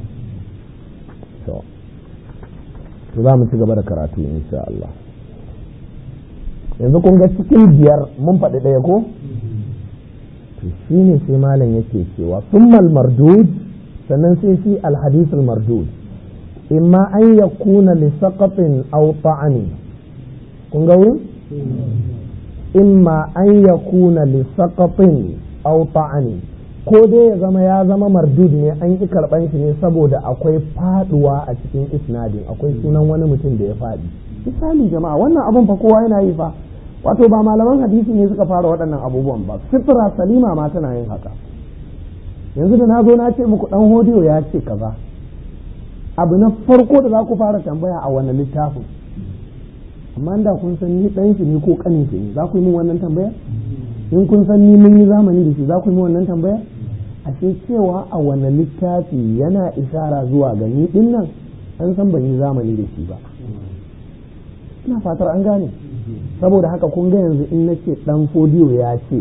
to to za mu ci gaba da karatu insha Allah yanzu kun ga cikin biyar mun faɗi ɗaya ko to shi ne sai malam yake cewa summal mardud sannan sai shi alhadisul mardud imma an ya kuna li saqatin aw ta'ani kun ga wurin imma an ya kuna li saqatin aw ta'ani ko dai ya zama ya zama mardud ne an ki karban shi ne saboda akwai faduwa a cikin isnadin akwai sunan wani mutum da ya fadi misali jama'a wannan abun fa kowa yana yi fa wato ba malaman hadisi ne suka fara waɗannan abubuwan ba fitra salima ma tana yin haka yanzu da na zo na ce muku dan hodiyo ya ce kaza abu na farko da za ku fara tambaya a wani littafin amma da kun san ni dan shi ne ko kanin shi ne za ku yi min wannan tambaya in kun san ni mun yi zamani da shi za ku yi min wannan tambaya ashe cewa a wani littafi yana ishara zuwa ga ni din nan an san ban yi zamani da shi ba ina fatar an gane saboda haka kun ga yanzu in nace dan fodiyo ya ce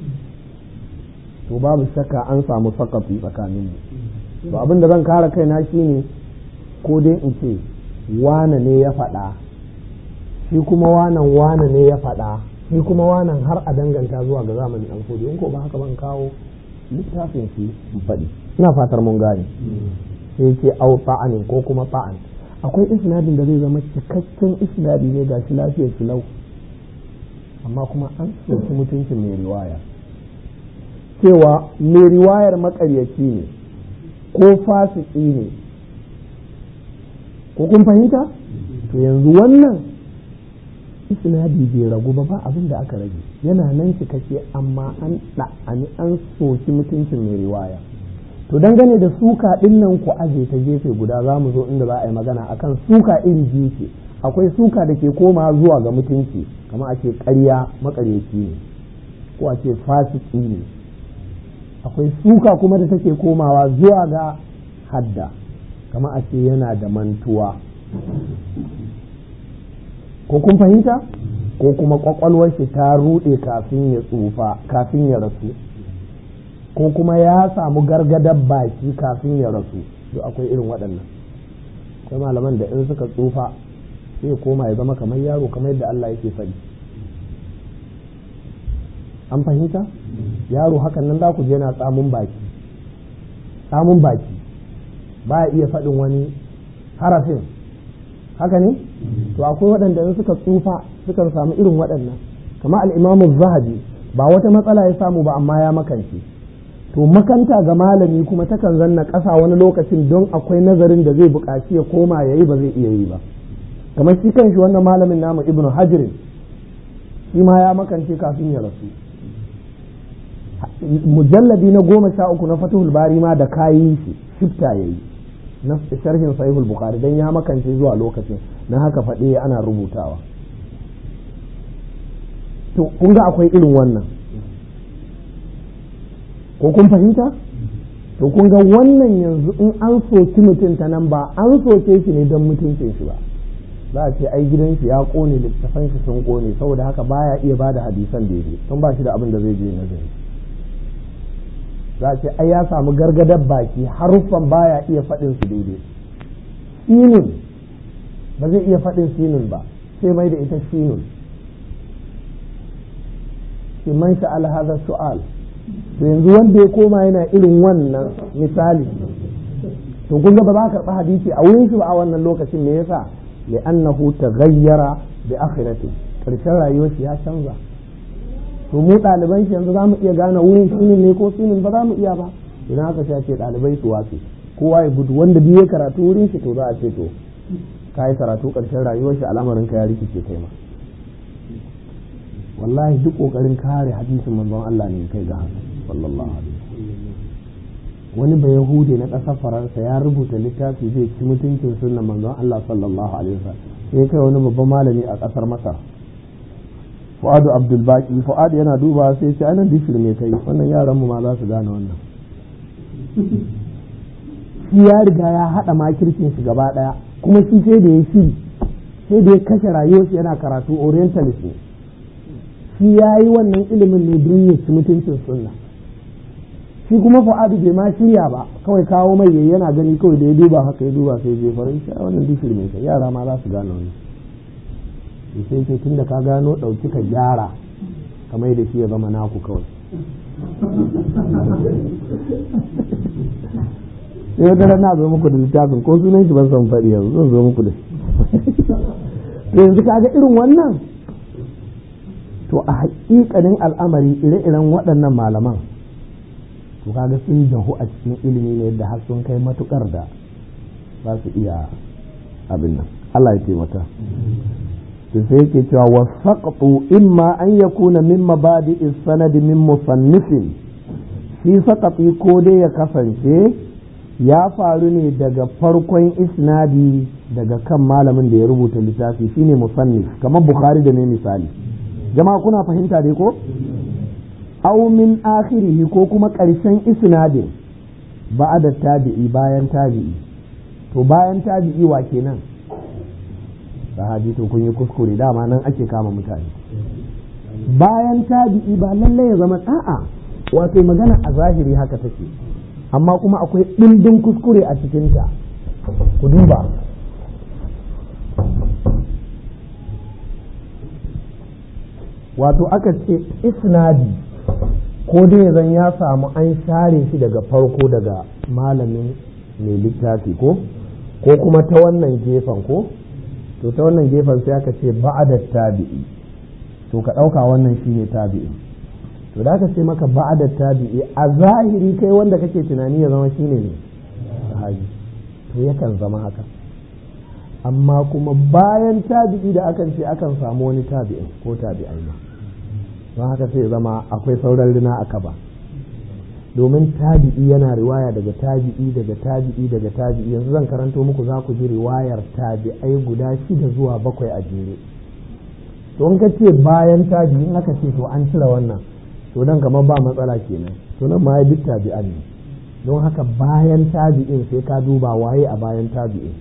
to babu shakka an samu sakafi tsakanin mu to abin da zan kare kaina shine ko dai in ce wane ne ya faɗa shi kuma wanan wane ne ya faɗa shi kuma wanan har a danganta zuwa ga zamanin dan fodiyo in ko ba haka ban kawo littafin shi in faɗi ina fatar mun gane sai ce au fa'anin ko kuma fa'an akwai isnadin da zai zama cikakken isnadi ne ga shi lafiyar lau amma kuma an soki mutuncin mai riwaya cewa mai riwayar makaryaci ne ko fasiki ne ko kun fahimta to yanzu wannan isnadi bai ragu ba ba abin da aka rage yana nan cikakke amma an ɗa'ani an soki mutuncin mai riwaya to dangane da suka ɗin nan ku aje ta gefe guda za mu zo inda za a yi magana akan suka iri biyu ce akwai suka da ke koma zuwa ga mutunci kamar a ce ƙarya makaryaci ne ko a ce fasiki ne akwai suka kuma da take komawa zuwa ga hadda kamar a ce yana da mantuwa ko kun fahimta ko kuma kwakwalwar shi ta ruɗe kafin ya tsufa kafin ya rasu ko kuma ya samu gargadar baki kafin ya rasu to akwai irin waɗannan akwai malaman da in suka tsufa sai ya koma ya zama kamar yaro kamar yadda Allah yake faɗi an fahimta yaro hakan nan za ku je na tsamun baki tsamun baki ba ya iya faɗin wani harafin haka ne to akwai waɗanda in suka tsufa sukan samu irin waɗannan kamar al'imamu zahabi ba wata matsala ya samu ba amma ya makance to makanta ga malami kuma takan zanna ƙasa wani lokacin don akwai nazarin da zai buƙaci ya koma ya yi ba zai iya yi ba kamar shi kanshi wannan malamin namu ibnu hajirin shi ma ya makance kafin ya rasu mujalladi na goma sha uku na fatihul bari ma da kayi shi shifta ya yi na sharhin sahihul bukhari dan ya makance zuwa lokacin na haka faɗe ana rubutawa to kun ga akwai irin wannan ko kun fahimta to kun ga wannan yanzu in an soki mutum ta nan ba an soke shi ne don mutuncin shi ba za a ce ai gidan shi ya kone littafan shi sun kone saboda haka baya iya bada hadisan daidai sun ba shi da abin da zai je nazari za a ce ai ya samu gargadar baki haruffan baya iya faɗin su daidai sinin ba zai iya faɗin sinun ba sai mai da ita sinun shi man sha'al hadha su'al to yanzu wanda ya koma yana irin wannan misali to kun ga ba za ka karɓi hadisi a wurin shi ba a wannan lokacin me yasa li'annahu taghayyara bi akhirati karshen rayuwar shi ya canza to mu ɗaliban shi yanzu za mu iya gane wurin sinin ne ko sinin ba za mu iya ba idan aka ce ɗalibai su watsi kowa ya gudu wanda biye karatu wurin shi to za a ce to ka yi karatu ƙarshen rayuwar shi al'amarin ka ya rikice kai ma wallahi duk ƙoƙarin kare hadisin manzon Allah ne kai ga haka sallallahu alaihi wani ba yahudi na ƙasar faransa ya rubuta littafi zai ci mutuncin sunnan manzon Allah sallallahu alaihi wasallam sai kai wani babban malami a ƙasar masar fu'adu abdul baki fu'adu yana duba sai ce anan dishir me kai wannan yaran mu ma za su gane wannan shi ya riga ya haɗa makircin shi gaba ɗaya kuma shi sai da ya shiri sai da ya kashe rayuwarsa yana karatu orientalist ne shi ya yi wannan ilimin ne don ya ci mutuncin sunna shi kuma fa'adu bai ma shirya ba kawai kawo mai yayi yana gani kawai da ya duba haka ya duba sai je farin shi wannan dishir mai kai yara ma za su gane wannan sai ce tunda ka gano ɗauki ka gyara kamar da shi ya zama naku kawai sai wata na zo muku da littafin ko sunan shi ban san faɗi yanzu zan zo muku da to yanzu kaga irin wannan to a haƙiƙanin al'amari ire-iren waɗannan malaman to kaga sun jahu a cikin ilimi ne yadda har sun kai matukar da za su iya abin nan Allah ya taimaka to sai yake cewa wasaqtu imma an yakuna min mabadi'is sanad min musannifin shi saqati ko dai ya kasance ya faru ne daga farkon isnadi daga kan malamin da ya rubuta littafi shine musannif kamar bukhari da ne misali jama'a kuna fahimta dai ko aw min akhirihi ko kuma ƙarshen isnadin ba'da tabi'i bayan tabi'i to bayan tabi'i wa kenan sahabi to kun yi kuskure dama nan ake kama mutane bayan tabi'i ba lallai ya zama a'a wato magana a zahiri haka take amma kuma akwai ɗimbin kuskure a cikinta ku duba wato aka ce isnadi ko dai zan ya samu an share shi daga farko daga malamin mai littafi ko ko kuma ta wannan gefen ko to ta wannan gefen sai aka ce ba'ada tabi'i to ka ɗauka wannan shine tabi'i to da aka ce maka ba'ada tabi'i a zahiri kai wanda kake tunani ya zama shine ne sahabi to yakan zama haka amma kuma bayan tabi'i da akan ce akan samu wani tabi'in ko tabi'ai ma don haka sai zama akwai sauran rina a kaba domin tabi'i yana riwaya daga tabi'i daga tabi'i daga tabi'i yanzu zan karanto muku za ku ji riwayar tabi'ai guda shida zuwa bakwai a jere to in ka ce bayan tabi'i in aka ce to an cire wannan to nan kamar ba matsala kenan to nan ma ya duk tabi'an ne don haka bayan tabi'in sai ka duba waye a bayan tabi'in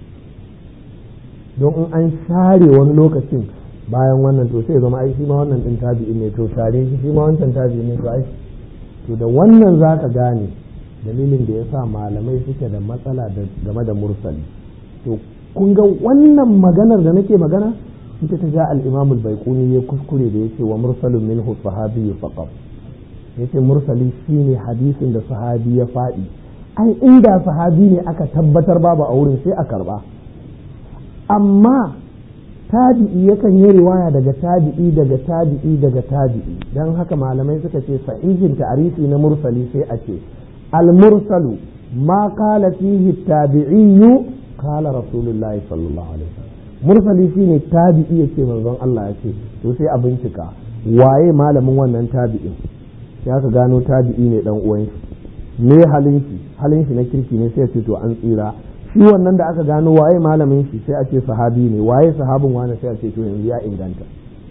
don in an share wani lokacin bayan wannan to sai zama ai shi ma wannan din tabi'in ne to share shi shi ma wancan tabi'in ne to ai to da wannan za ka gane dalilin da ya sa malamai suke da matsala game da mursali to kun ga wannan maganar da nake magana ita ta ja al-imam al-baiquni ya kuskure da yake wa mursalun minhu sahabi faqat yace mursali shine hadisin da sahabi ya faɗi ai inda sahabi ne aka tabbatar babu a wurin sai a karba amma tabi'i yakan yi riwaya daga tabi'i daga tabi'i daga tabi'i don haka malamai suka ce sahihin ta'arifi na mursali sai a ce al-mursalu ma qala fihi tabi'iyyu qala rasulullahi sallallahu alaihi wasallam mursali shine tabi'i yace manzon Allah ya ce to sai a bincika waye malamin wannan tabi'in sai aka gano tabi'i ne dan uwan shi me halin shi halin shi na kirki ne sai ya ce to an tsira shi wannan da aka gano waye malamin shi sai a ce sahabi ne waye sahabin wani sai a ce to yanzu ya inganta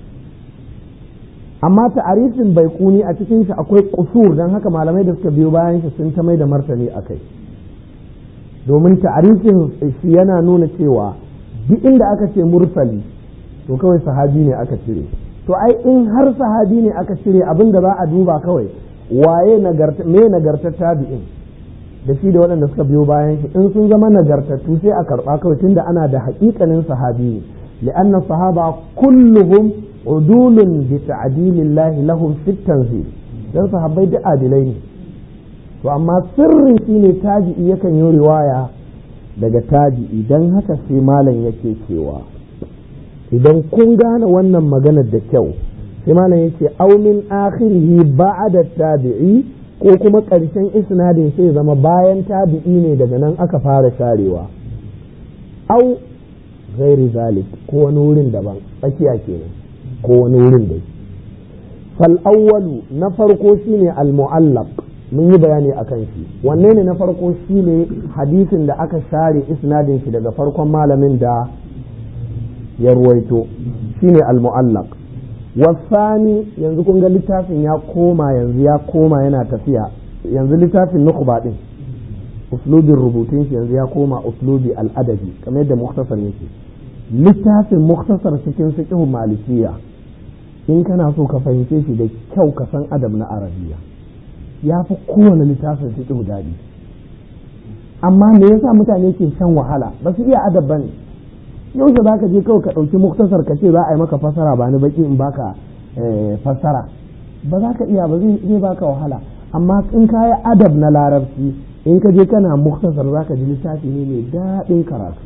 amma ta'arifin bai kuni a cikin shi akwai kusur don haka malamai da suka biyo bayan shi sun ta mai da martani a kai domin ta'arifin shi yana nuna cewa duk inda aka ce mursali to kawai sahabi ne aka cire to ai in har sahabi ne aka cire abin da za a duba kawai waye nagarta me nagartar tabi'in da shi da waɗanda suka biyo bayan shi in sun zama nagartattu sai a karɓa kawai tunda ana da haƙiƙanin sahabi ne li'anna sahaba kulluhum udulun bi ta'dilillahi lahum fit tanzil dan sahabbai duk adilai ne to amma sirrin shine tabi'i yakan yi riwaya daga tabi'i dan haka sai malam yake cewa idan kun gane wannan maganar da kyau sai malam yake aw min akhirihi ba'da tabi'i ko kuma ƙarshen isnadin sai zama bayan tabi'i ne daga nan aka fara sharewa au ghairi zalik ko wani wurin daban tsakiya kenan ko wani wurin dai fal awwalu na farko shine al mu'allaq mun yi bayani akan shi wanne ne na farko shine hadisin da aka share isnadin shi daga farkon malamin da ya ruwaito shine al mu'allaq wasani yanzu kun ga littafin ya koma yanzu ya koma yana tafiya yanzu littafin nukhba din uslubin rubutun shi yanzu ya koma uslubi al'adabi kamar yadda muktasar yake littafin muktasar cikin fiqh malikiya in kana so ka fahimce shi da kyau ka san adab na arabiya ya fi kowane littafin fiqh daɗi amma me yasa mutane ke shan wahala ba su iya adab bane yau da zaka je kawai ka ɗauki muktasar ka ce za a yi maka fasara ba ni baki in baka fasara ba za ka iya ba zai baka wahala amma in ka yi adab na larabci in ka je kana muktasar za ka ji littafi ne mai daɗin karatu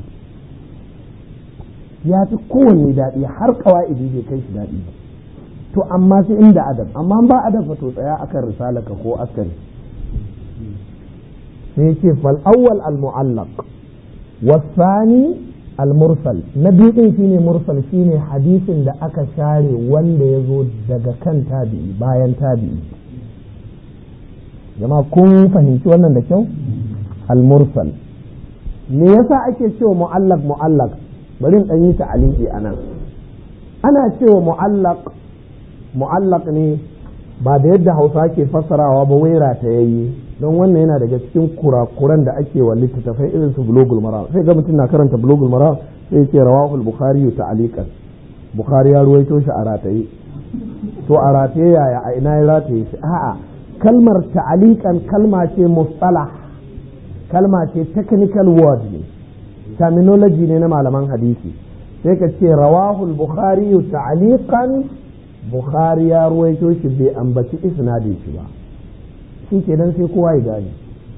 ya fi kowanne daɗi har kawa'idi bai kai shi daɗi to amma sai inda adab amma ba adab fa to tsaya akan risalaka ko askari sai ce fal awwal al mu'allaq wasani al-mursal na biyu din shine mursal shine hadisin da aka share wanda ya zo daga kan tabi'i bayan tabi'i jama kun fahimci wannan da kyau al-mursal me yasa ake cewa mu'allaq mu'allaq bari in dan yi ta'aliki anan ana cewa mu'allaq mu'allaq ne ba da yadda Hausa ke fassarawa ba waira ta yayi don wannan yana daga cikin kurakuran da ake wa littattafai irin su bulogul mara sai ga mutum na karanta bulogul mara sai ce rawahul bukhari ta'aliqan bukhari ya ruwaito shi a rataye to a rataye yaya a ina ya rataye shi a'a kalmar ta'aliqan kalma ce mustalah kalma ce technical word ne terminology ne na malaman hadisi sai ka ce rawahul bukhari ta'aliqan bukhari ya ruwaito shi bai ambaci isnadin shi ba shi kenan sai kowa ya gane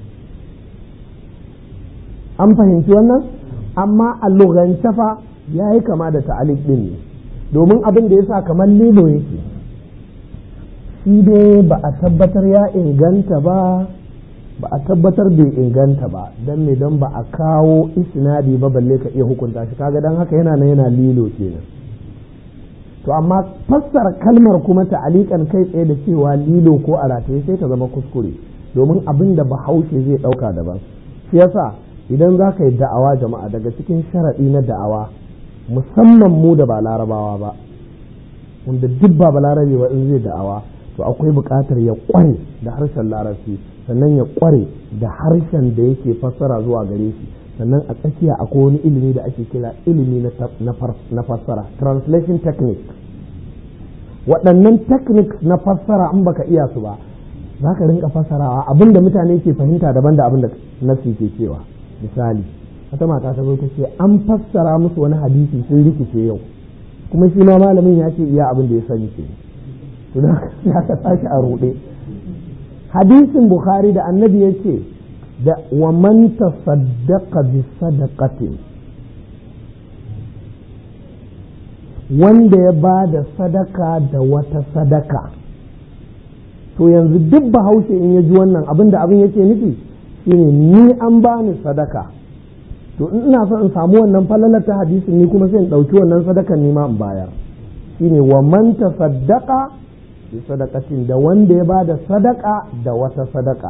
an fahimci wannan amma a lugance fa ya yi kama da ta'alik din ne domin abin da ya sa kamar lilo yake shi dai ba a tabbatar ya inganta ba ba a tabbatar bai inganta ba don me don ba a kawo isnadi ba balle ka iya hukunta shi kaga don haka yana nan yana lilo kenan to amma fassara kalmar kuma ta'alikan kai tsaye da cewa lilo ko a rataye sai ta zama kuskure domin abin da bahaushe zai ɗauka daban shi yasa idan za ka yi da'awa jama'a daga cikin sharaɗi na da'awa musamman mu da ba larabawa ba wanda duk ba balarabe ba in zai da'awa to akwai buƙatar ya ƙware da harshen larabci sannan ya ƙware da harshen da yake fassara zuwa gare shi sannan a tsakiya akwai wani ilimi da ake kira ilimi na fassara translation technique waɗannan techniques na fassara in baka iya su ba za ka rinka fassarawa abin da mutane ke fahimta daban da abin da nasi ke cewa misali wata mata ta zo ta ce an fassara musu wani hadisi sun rikice yau kuma shi ma malamin ya ce iya abin da ya sani ke to da ya ka tashi a ruɗe hadisin bukhari da annabi ya ce da wa man tasaddaqa bi sadaqatin wanda ya ba da sadaka da wata sadaka to yanzu duk bahaushe in ya ji wannan abin da abin yake nufi shine ni an bani sadaka to in ina son in samu wannan falalar ta hadisin ni kuma sai in ɗauki wannan sadakan ni ma in bayar shine wa man tasaddaqa bi sadaqatin da wanda ya ba da sadaka da wata sadaka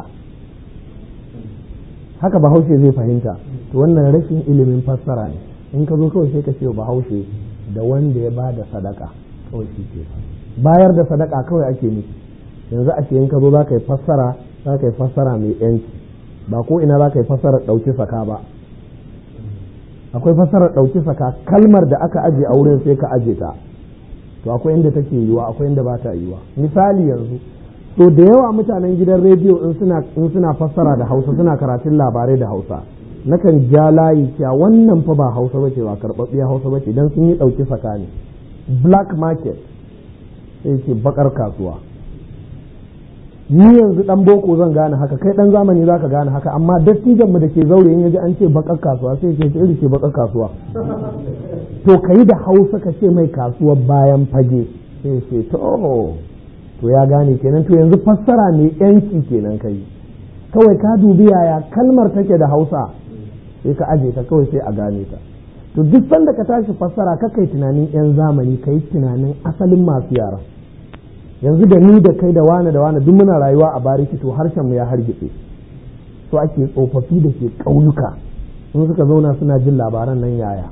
haka bahaushe zai fahimta to wannan rashin ilimin fassara ne in ka zo kawai sai ka ce bahaushe da wanda ya ba da sadaka kawai shi ke bayar da sadaka kawai ake nufi yanzu a ce in ka zo za ka yi fassara za ka yi fassara mai yanci ba ko ina za ka yi fassara ɗauki saka ba akwai fassarar ɗauki saka kalmar da aka aje a wurin sai ka aje ta to akwai inda take yiwa akwai inda ba ta yiwa misali yanzu to da yawa mutanen gidan rediyo in suna in suna fassara da hausa suna karatun labarai da hausa nakan ja layi cewa wannan fa ba hausa bace ba karɓaɓɓiya hausa bace dan sun yi ɗauki tsakani black market sai ce bakar kasuwa ni yanzu dan boko zan gane haka kai dan zamani zaka gane haka amma dattijan mu da ke zaure in yaji an ce bakar kasuwa sai ce iri ce bakar kasuwa to kai da hausa ka ce mai kasuwar bayan fage sai ce to to ya gane kenan to yanzu fassara ne yanki kenan kai kawai ka dubi yaya kalmar take da hausa sai ka aje ta kawai sai a gane ta to duk sanda ka tashi fassara ka kai tunanin yan zamani kai tunanin asalin masu yara yanzu da ni da kai da wane da wane duk muna rayuwa a bariki to harshen mu ya hargitse so ake tsofaffi da ke ƙauyuka in suka zauna suna jin labaran nan yaya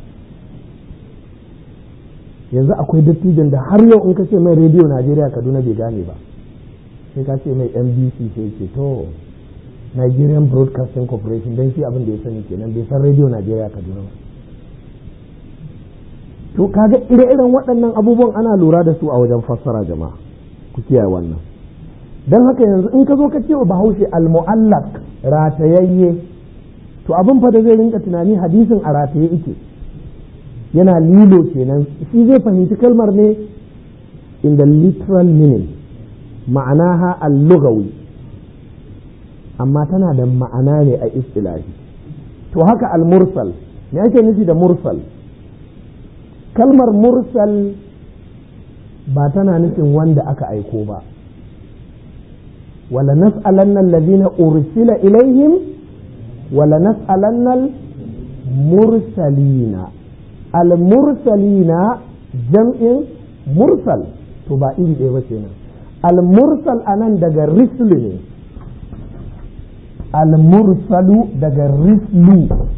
yanzu akwai dattijan da har yau in ka ce mai rediyo najeriya kaduna bai gane ba sai ka ce mai nbc sai ce to nigerian broadcasting corporation don shi abin da ya sani kenan bai san rediyo najeriya kaduna ba to kaga ire-iren waɗannan abubuwan ana lura da su a wajen fassara jama'a ku kiyaye wannan don haka yanzu in ka zo ka ce wa bahaushe al-mu'allaq ratayayye to abin fa da zai rinka tunani hadisin a rataye ike yana lilo kenan shi zai fahimci kalmar ne in the literal meaning ma'anaha al-lughawi amma tana da ma'ana ne a istilahi to haka al-mursal me ake nufi da mursal kalmar mursal ba tana nufin wanda aka aiko ba wala nas'alanna allazina ursila ilaihim wala nas'alanna mursalina al-mursalina jam'in mursal to ba iri ɗaya ba kenan al-mursal anan daga rislu ne al-mursalu daga rislu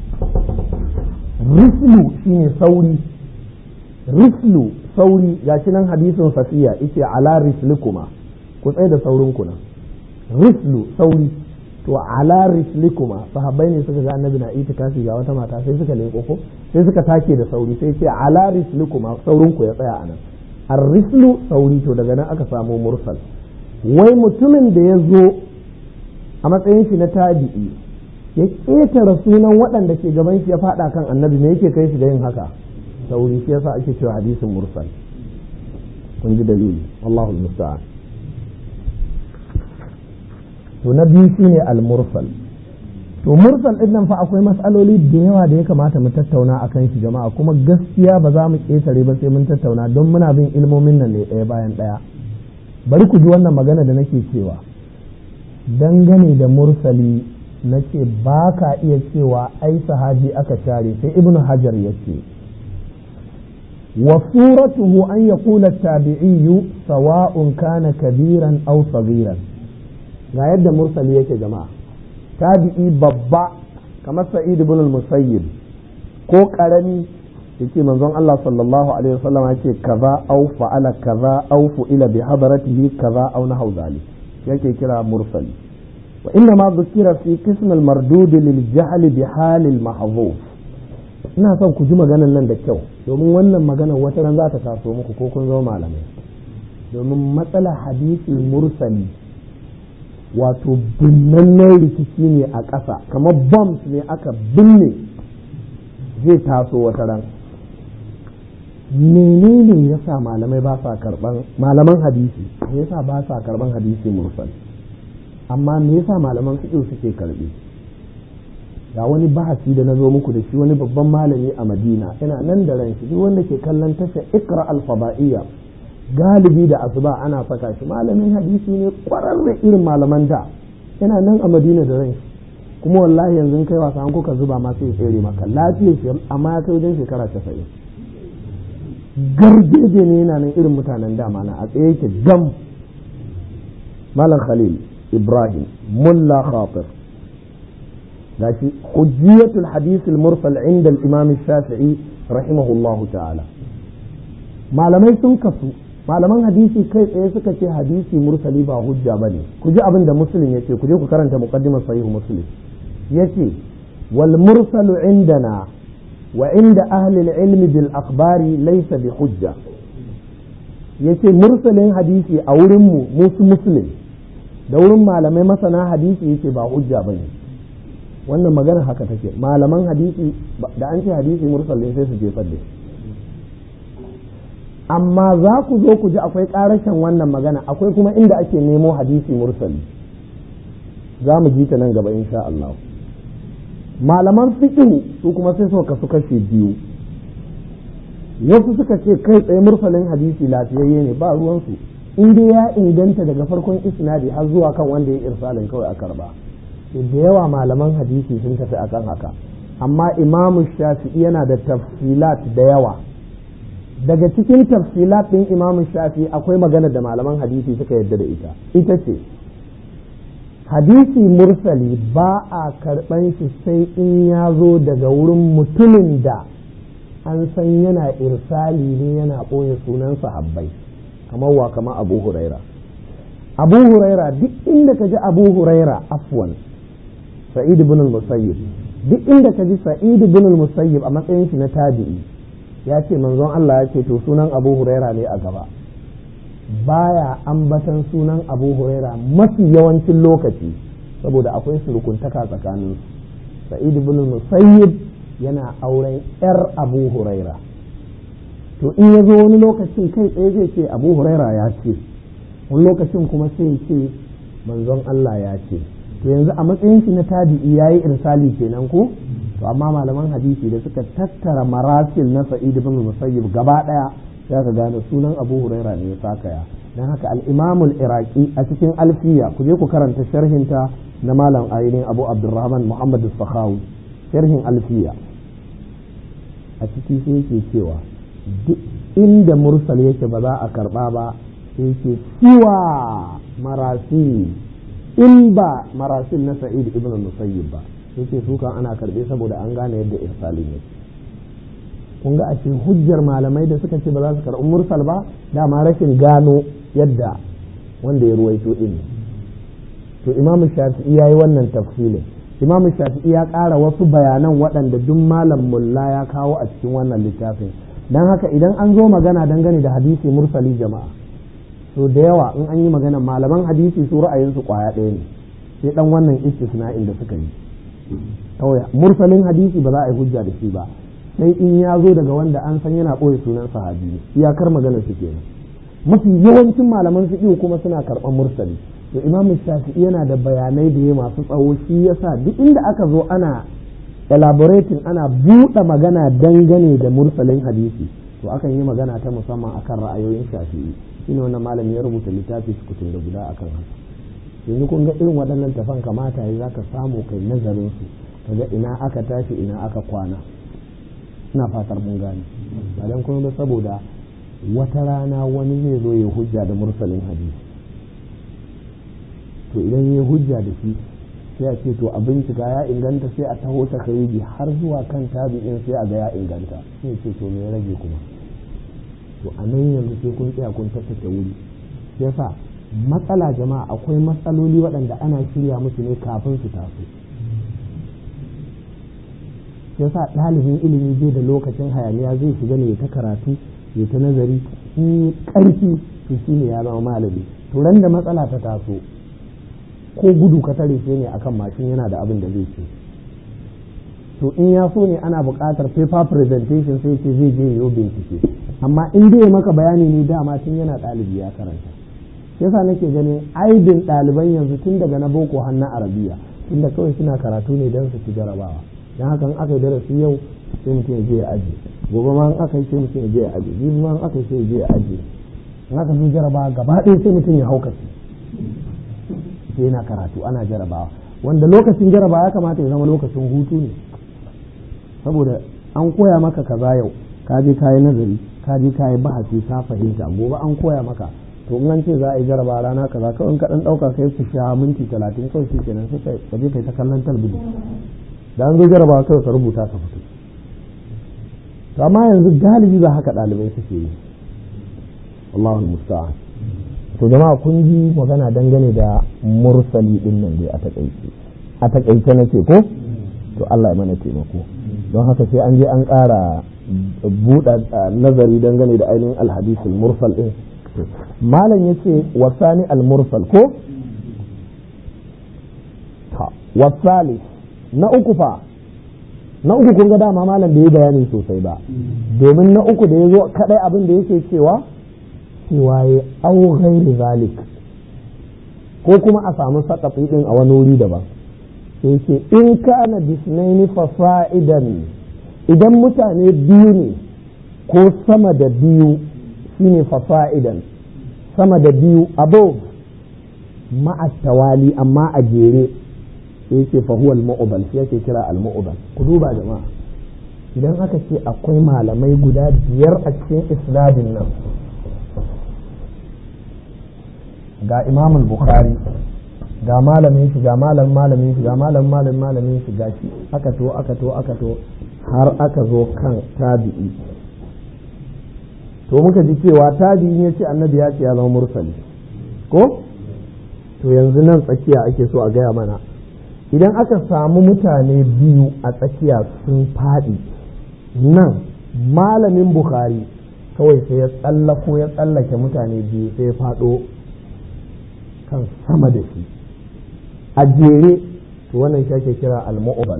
rislu shine sauri rislu sauri gashi nan hadisin safiya yace ala rislikuma ku tsaye da saurin ku nan rislu sauri to ala rislikuma sahabbai ne suka ga annabi na itikafi ga wata mata sai suka leko ko sai suka take da sauri sai ce ala rislikuma saurin ku ya tsaya anan ar-rislu sauri to daga nan aka samu mursal wai mutumin da ya zo a matsayin shi na tabi'i ya ƙetare sunan waɗanda ke gaban shi ya faɗa kan annabi me yake kai shi da yin haka sauri shi yasa ake cewa hadisin mursal kun ji dalili wallahu musta'an to na biyu shine al-mursal to mursal din nan fa akwai matsaloli da yawa da ya kamata mu tattauna akan shi jama'a kuma gaskiya ba za mu ƙetare ba sai mun tattauna don muna bin ilmomin nan ne ɗaya bayan ɗaya bari ku ji wannan magana da nake cewa dangane da mursali na ce ba ka iya cewa ai sahabi aka share sai ibnu hajar ya ce وصورته أن يقول التابعي سواء كان كبيرا أو صغيرا ga yadda mursali yake jama'a tabi'i babba kamar sa'id ibn al-musayyib ko karami yake manzon Allah sallallahu alaihi wasallam yake kaza au fa'ala kaza au fu'ila bi hadaratihi kaza au nahu zalik yake kira mursali wa inna ma dhukira fi qism al-mardud lil jahl bi hal al-mahdhuf ina son ku ji maganan nan da kyau domin wannan maganar wata ran za ta taso muku ko kun zama malamai domin matsala hadisi mursali wato binnannen rikici ne a ƙasa kamar bombs ne aka binne zai taso wata ran menene ya sa malamai ba sa karban malaman hadisi me yasa ba sa karban hadisi mursal amma me yasa malaman fiqh suke karbi ga wani bahasi da na zo muku da shi wani babban malami a madina ina nan da ran shi wanda ke kallon tasha ikra alfaba'iyya galibi da asuba ana saka shi malamin hadisi ne kwararre irin malaman da yana nan a madina da ran shi kuma wallahi yanzu kai wasa an kuka zuba ma sai tsere maka lafiyar shi amma ya kai wajen shekara casa'in garjeje ne yana nan irin mutanen dama na a tsaye yake gam malam khalil ibrahim mulla khatir gashi hujjiyatul hadith al-mursal inda al-imam shafi'i rahimahullahu ta'ala malamai sun kasu malaman hadisi kai tsaye suka ce hadisi mursali ba hujja bane ku ji abin da muslim yace ku je ku karanta muqaddimar sahih muslim yace wal mursalu indana wa inda ahli al-ilm bil akhbari laysa bi hujja yace mursalin hadisi a wurin mu musu muslim da wurin malamai masana hadisi yace ba hujja bane wannan magana haka take malaman hadisi da an ce hadisi mursal ne sai su jefar da amma za ku zo ku ji akwai karashin wannan magana akwai kuma inda ake nemo hadisi mursali za mu ji ta nan gaba insha Allah malaman fiqh su kuma sai suka kasu kashe biyu wasu suka ce kai tsaye mursalin hadisi lafiyayye ne ba ruwansu in dai ya inganta daga farkon isnadi har zuwa kan wanda ya irsalin kawai a karba da yawa malaman hadisi sun tafi akan haka amma imamu shafi'i yana da tafsilat da yawa daga cikin tafsilat ɗin imamu shafi'i akwai magana da malaman hadisi suka yadda da ita ita ce hadisi mursali ba a karɓan shi sai in ya zo daga wurin mutumin da an san yana irsali ne yana ɓoye sunan sahabbai kamar wa kamar abu huraira abu huraira duk inda ka ji abu huraira afwan sa'id ibn al-musayyib duk inda ka ji sa'id ibn al-musayyib a matsayin shi na tabi'i ya ce manzon Allah ya ce to sunan abu huraira ne a gaba baya ambatan sunan abu huraira mafi yawancin lokaci saboda akwai surukuntaka tsakanin sa'id ibn al-musayyib yana auren yar abu huraira to in ya zo wani lokacin kai tsaye zai ce abu huraira ya ce wani lokacin kuma sai ce manzon Allah ya ce to yanzu a matsayin shi na tabi'i yayi irsali kenan ko to amma malaman hadisi da suka tattara marasil na sa'id ibn musayyib gaba daya sai ka gane sunan abu huraira ne ya sakaya dan haka al-imam al-iraqi a cikin alfiya ku je ku karanta sharhinta na malam ainihin abu abdurrahman muhammad as-sakhawi sharhin alfiya a ciki sai yake cewa duk inda mursal yake ba za a karba ba sai yake siwa marasil in ba marasil na sa'id ibn musayyib ba yake su kan ana karbe saboda an gane yadda irsalin yake kun ga ashe hujjar malamai da suka ce ba za su karɓi mursal ba dama rashin gano yadda wanda ya ruwaito din to imam shafi'i ya yi wannan tafsilin imam shafi'i ya ƙara wasu bayanan waɗanda duk malam mulla ya kawo a cikin wannan littafin don haka idan an zo magana dangane da hadisi mursali jama'a to da yawa in an yi magana malaman hadisi su ra'ayinsu kwaya ɗaya ne sai dan wannan istisna'in da suka yi kawai mursalin hadisi ba za a yi hujja da shi ba sai in ya zo daga wanda an san yana ɓoye sunan sahabi ne iyakar maganar su kenan mafi yawancin malaman fiqh kuma suna karɓar mursali to imamu shafi'i yana da bayanai da ya masu tsawo shi yasa duk inda aka zo ana elaborating ana buɗe magana dangane da mursalin hadisi to akan yi magana ta musamman akan ra'ayoyin shafi'i shine wannan malami ya rubuta littafi sukutun da guda akan haka yanzu kun ga irin waɗannan tafan kamata ya za ka samu kai nazarin su kaga ina aka tashi ina aka kwana ina fatar mun gane ba dan kuma ba saboda wata rana wani zai zo ya hujja da mursalin hadisi to idan ya hujja da shi sai a ce to a bincika ya inganta sai a taho ta kai har zuwa kan tabi'in sai a ga ya inganta sai ce to me ya rage kuma to a nan yanzu sai kun tsaya kun tattace wuri yasa matsala jama'a akwai matsaloli waɗanda ana shirya musu ne kafin su taso yasa ɗalibin ilimi zai da lokacin hayaniya zai shiga ne ta karatu ya ta nazari in ƙarfi to shi ne ya zama malami to ran da matsala ta taso ko gudu ka tare shi ne akan mashin yana da abin da zai ce to in ya so ne ana buƙatar paper presentation sai ce zai je yau bincike amma in dai maka bayani ne dama tun yana ɗalibi ya karanta yasa nake ganin aibin ɗaliban yanzu tun daga na boko har na arabiya tunda kawai suna karatu ne don su ci jarabawa don haka in aka yi darasi yau sai mutum ya je ya aje gobe ma in aka yi sai mutum ya je ya aje jibi ma in aka yi sai ya je ya aje in aka zo jarabawa gaba ɗaya sai mutum ya haukace sai yana karatu ana jarabawa wanda lokacin jarabawa ya kamata ya zama lokacin hutu ne saboda an koya maka kaza yau ka je ka yi nazari ka je ka yi bahasi ka fahimta gobe an koya maka to in an ce za a yi jaraba rana kaza kawai in ka dan dauka kai ku sha minti talatin kawai shi kenan sai ka je kai ta kallon talbijin da an zo jaraba kawai ka rubuta ka fito to amma yanzu galibi ba haka ɗalibai suke yi Allahu musta'an to jama'a kun ji magana dangane da mursali din nan dai a takaice a takaice nace ko to Allah ya mana taimako don haka sai an je an ƙara buɗa nazari dangane da ainihin alhadisul mursal din malam ya ce wasani al-mursal ko wasali na uku fa na uku kun ga dama malam bai yi bayani sosai ba domin na uku da ya zo kadai abin da yake cewa cewa ya au ghairi zalik ko kuma a samu sakafi din a wani wuri daban sai ce in kana bisnaini fasa'idan idan mutane biyu ne ko sama da biyu shine fasa'idan sama da biyu above ma'a tawali amma a jere sai yake fahuwa al-mu'ubal shi yake kira al-mu'ubal ku duba jama'a idan aka ce akwai malamai guda biyar a cikin isnadin nan ga imam bukhari ga malamin shi ga malamin malamin shi ga malamin malamin malamin shi ga shi aka to aka to aka to har aka zo kan tabi'i to muka ji cewa tabi'i ne ce annabi ya ce ya zama mursali ko to yanzu nan tsakiya ake so a gaya mana idan aka samu mutane biyu a tsakiya sun faɗi nan malamin bukhari kawai sai ya tsallako ya tsallake mutane biyu sai ya faɗo kan sama da shi a jere to wannan shi ake kira al-mu'bal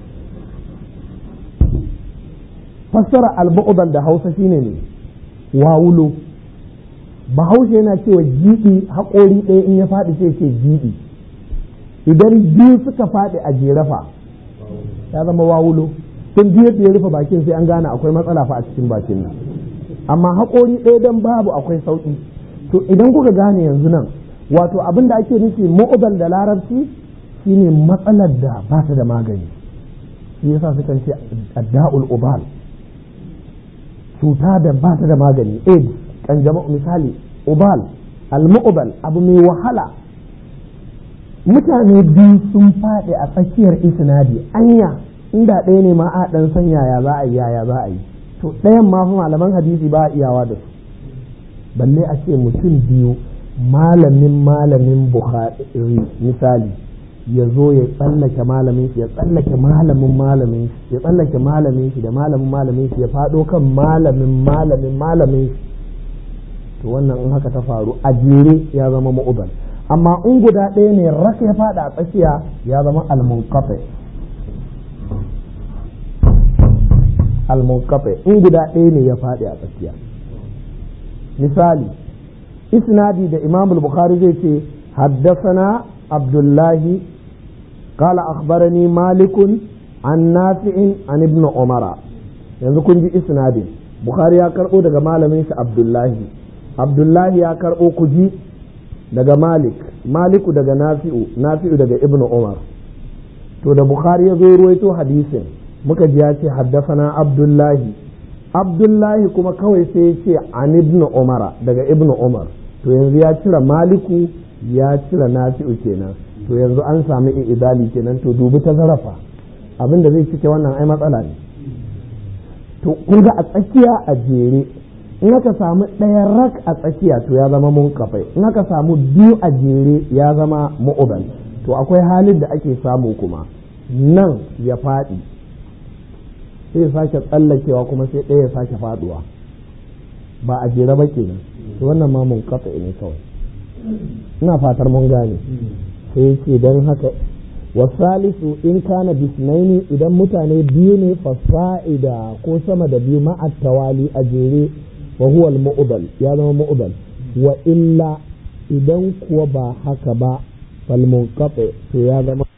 fassara al-mu'bal da hausa shine ne wawulo bahaushe yana cewa jiɗi haƙori ɗaya in ya faɗi sai ce jiɗi idan biyu suka faɗi a jerafa ya zama wawulo tun biyu da ya rufe bakin sai an gane akwai matsala fa a cikin bakin nan amma haƙori ɗaya dan babu akwai sauƙi to idan kuka gane yanzu nan wato abin da ake nufi mu'udal da larabci shine matsalar da ba ta da magani shi yasa sukan ce adda'ul ubal cuta da ba ta da magani aids kanjamau misali ubal al-mu'ubal abu mai wahala mutane biyu sun faɗi a tsakiyar isnadi anya inda ɗaya ne ma a ɗan san yaya za a yi yaya za a yi to ɗayan ma fa malaman hadisi ba a iyawa da su balle a ce mutum biyu malamin malamin bukhari misali ya zo ya tsallake malamin shi ya tsallake malamin malamin shi ya tsallake malamin shi da malamin malamin shi ya faɗo kan malamin malamin malamin shi to wannan in haka ta faru a jere ya zama ma'uban amma in guda ɗaya ne raka ya faɗa a tsakiya ya zama almunkafe almunkafe in guda ɗaya ne ya faɗi a tsakiya misali isnadi da imam bukhari zai ce haddasana abdullahi قال أخبرني مالك عن نافع عن ابن عمر yanzu kun ji isnadin bukhari ya karɓo daga malamin shi abdullahi abdullahi ya karɓo kuji daga malik maliku daga nafi'u nafi'u daga ibnu umar to da bukhari ya zo ruwaito hadisin muka ji ya ce haddafana abdullahi abdullahi kuma kawai sai ya ce an ibnu umara daga ibnu umar to yanzu ya cire maliku ya cire nafi'u kenan to yanzu an sami idali kenan to dubi ta zarafa abin da zai cike wannan ai matsala ne to kun ga a tsakiya a jere in aka samu ɗaya rak a tsakiya to ya zama munkafai in aka samu biyu a jere ya zama mu'uban to akwai halin da ake samu kuma nan ya faɗi sai sake tsallakewa kuma sai ɗaya ya sake faɗuwa ba a jere ba kenan to wannan ma munkafa ne kawai ina fatar mun gane sai ce don haka wasalisu in kana bisnaini idan mutane biyu ne fasa'ida ko sama da biyu ma'at tawali a jere wa huwa al ya zama mu'udal wa illa idan kuwa ba haka ba fal munqati to ya zama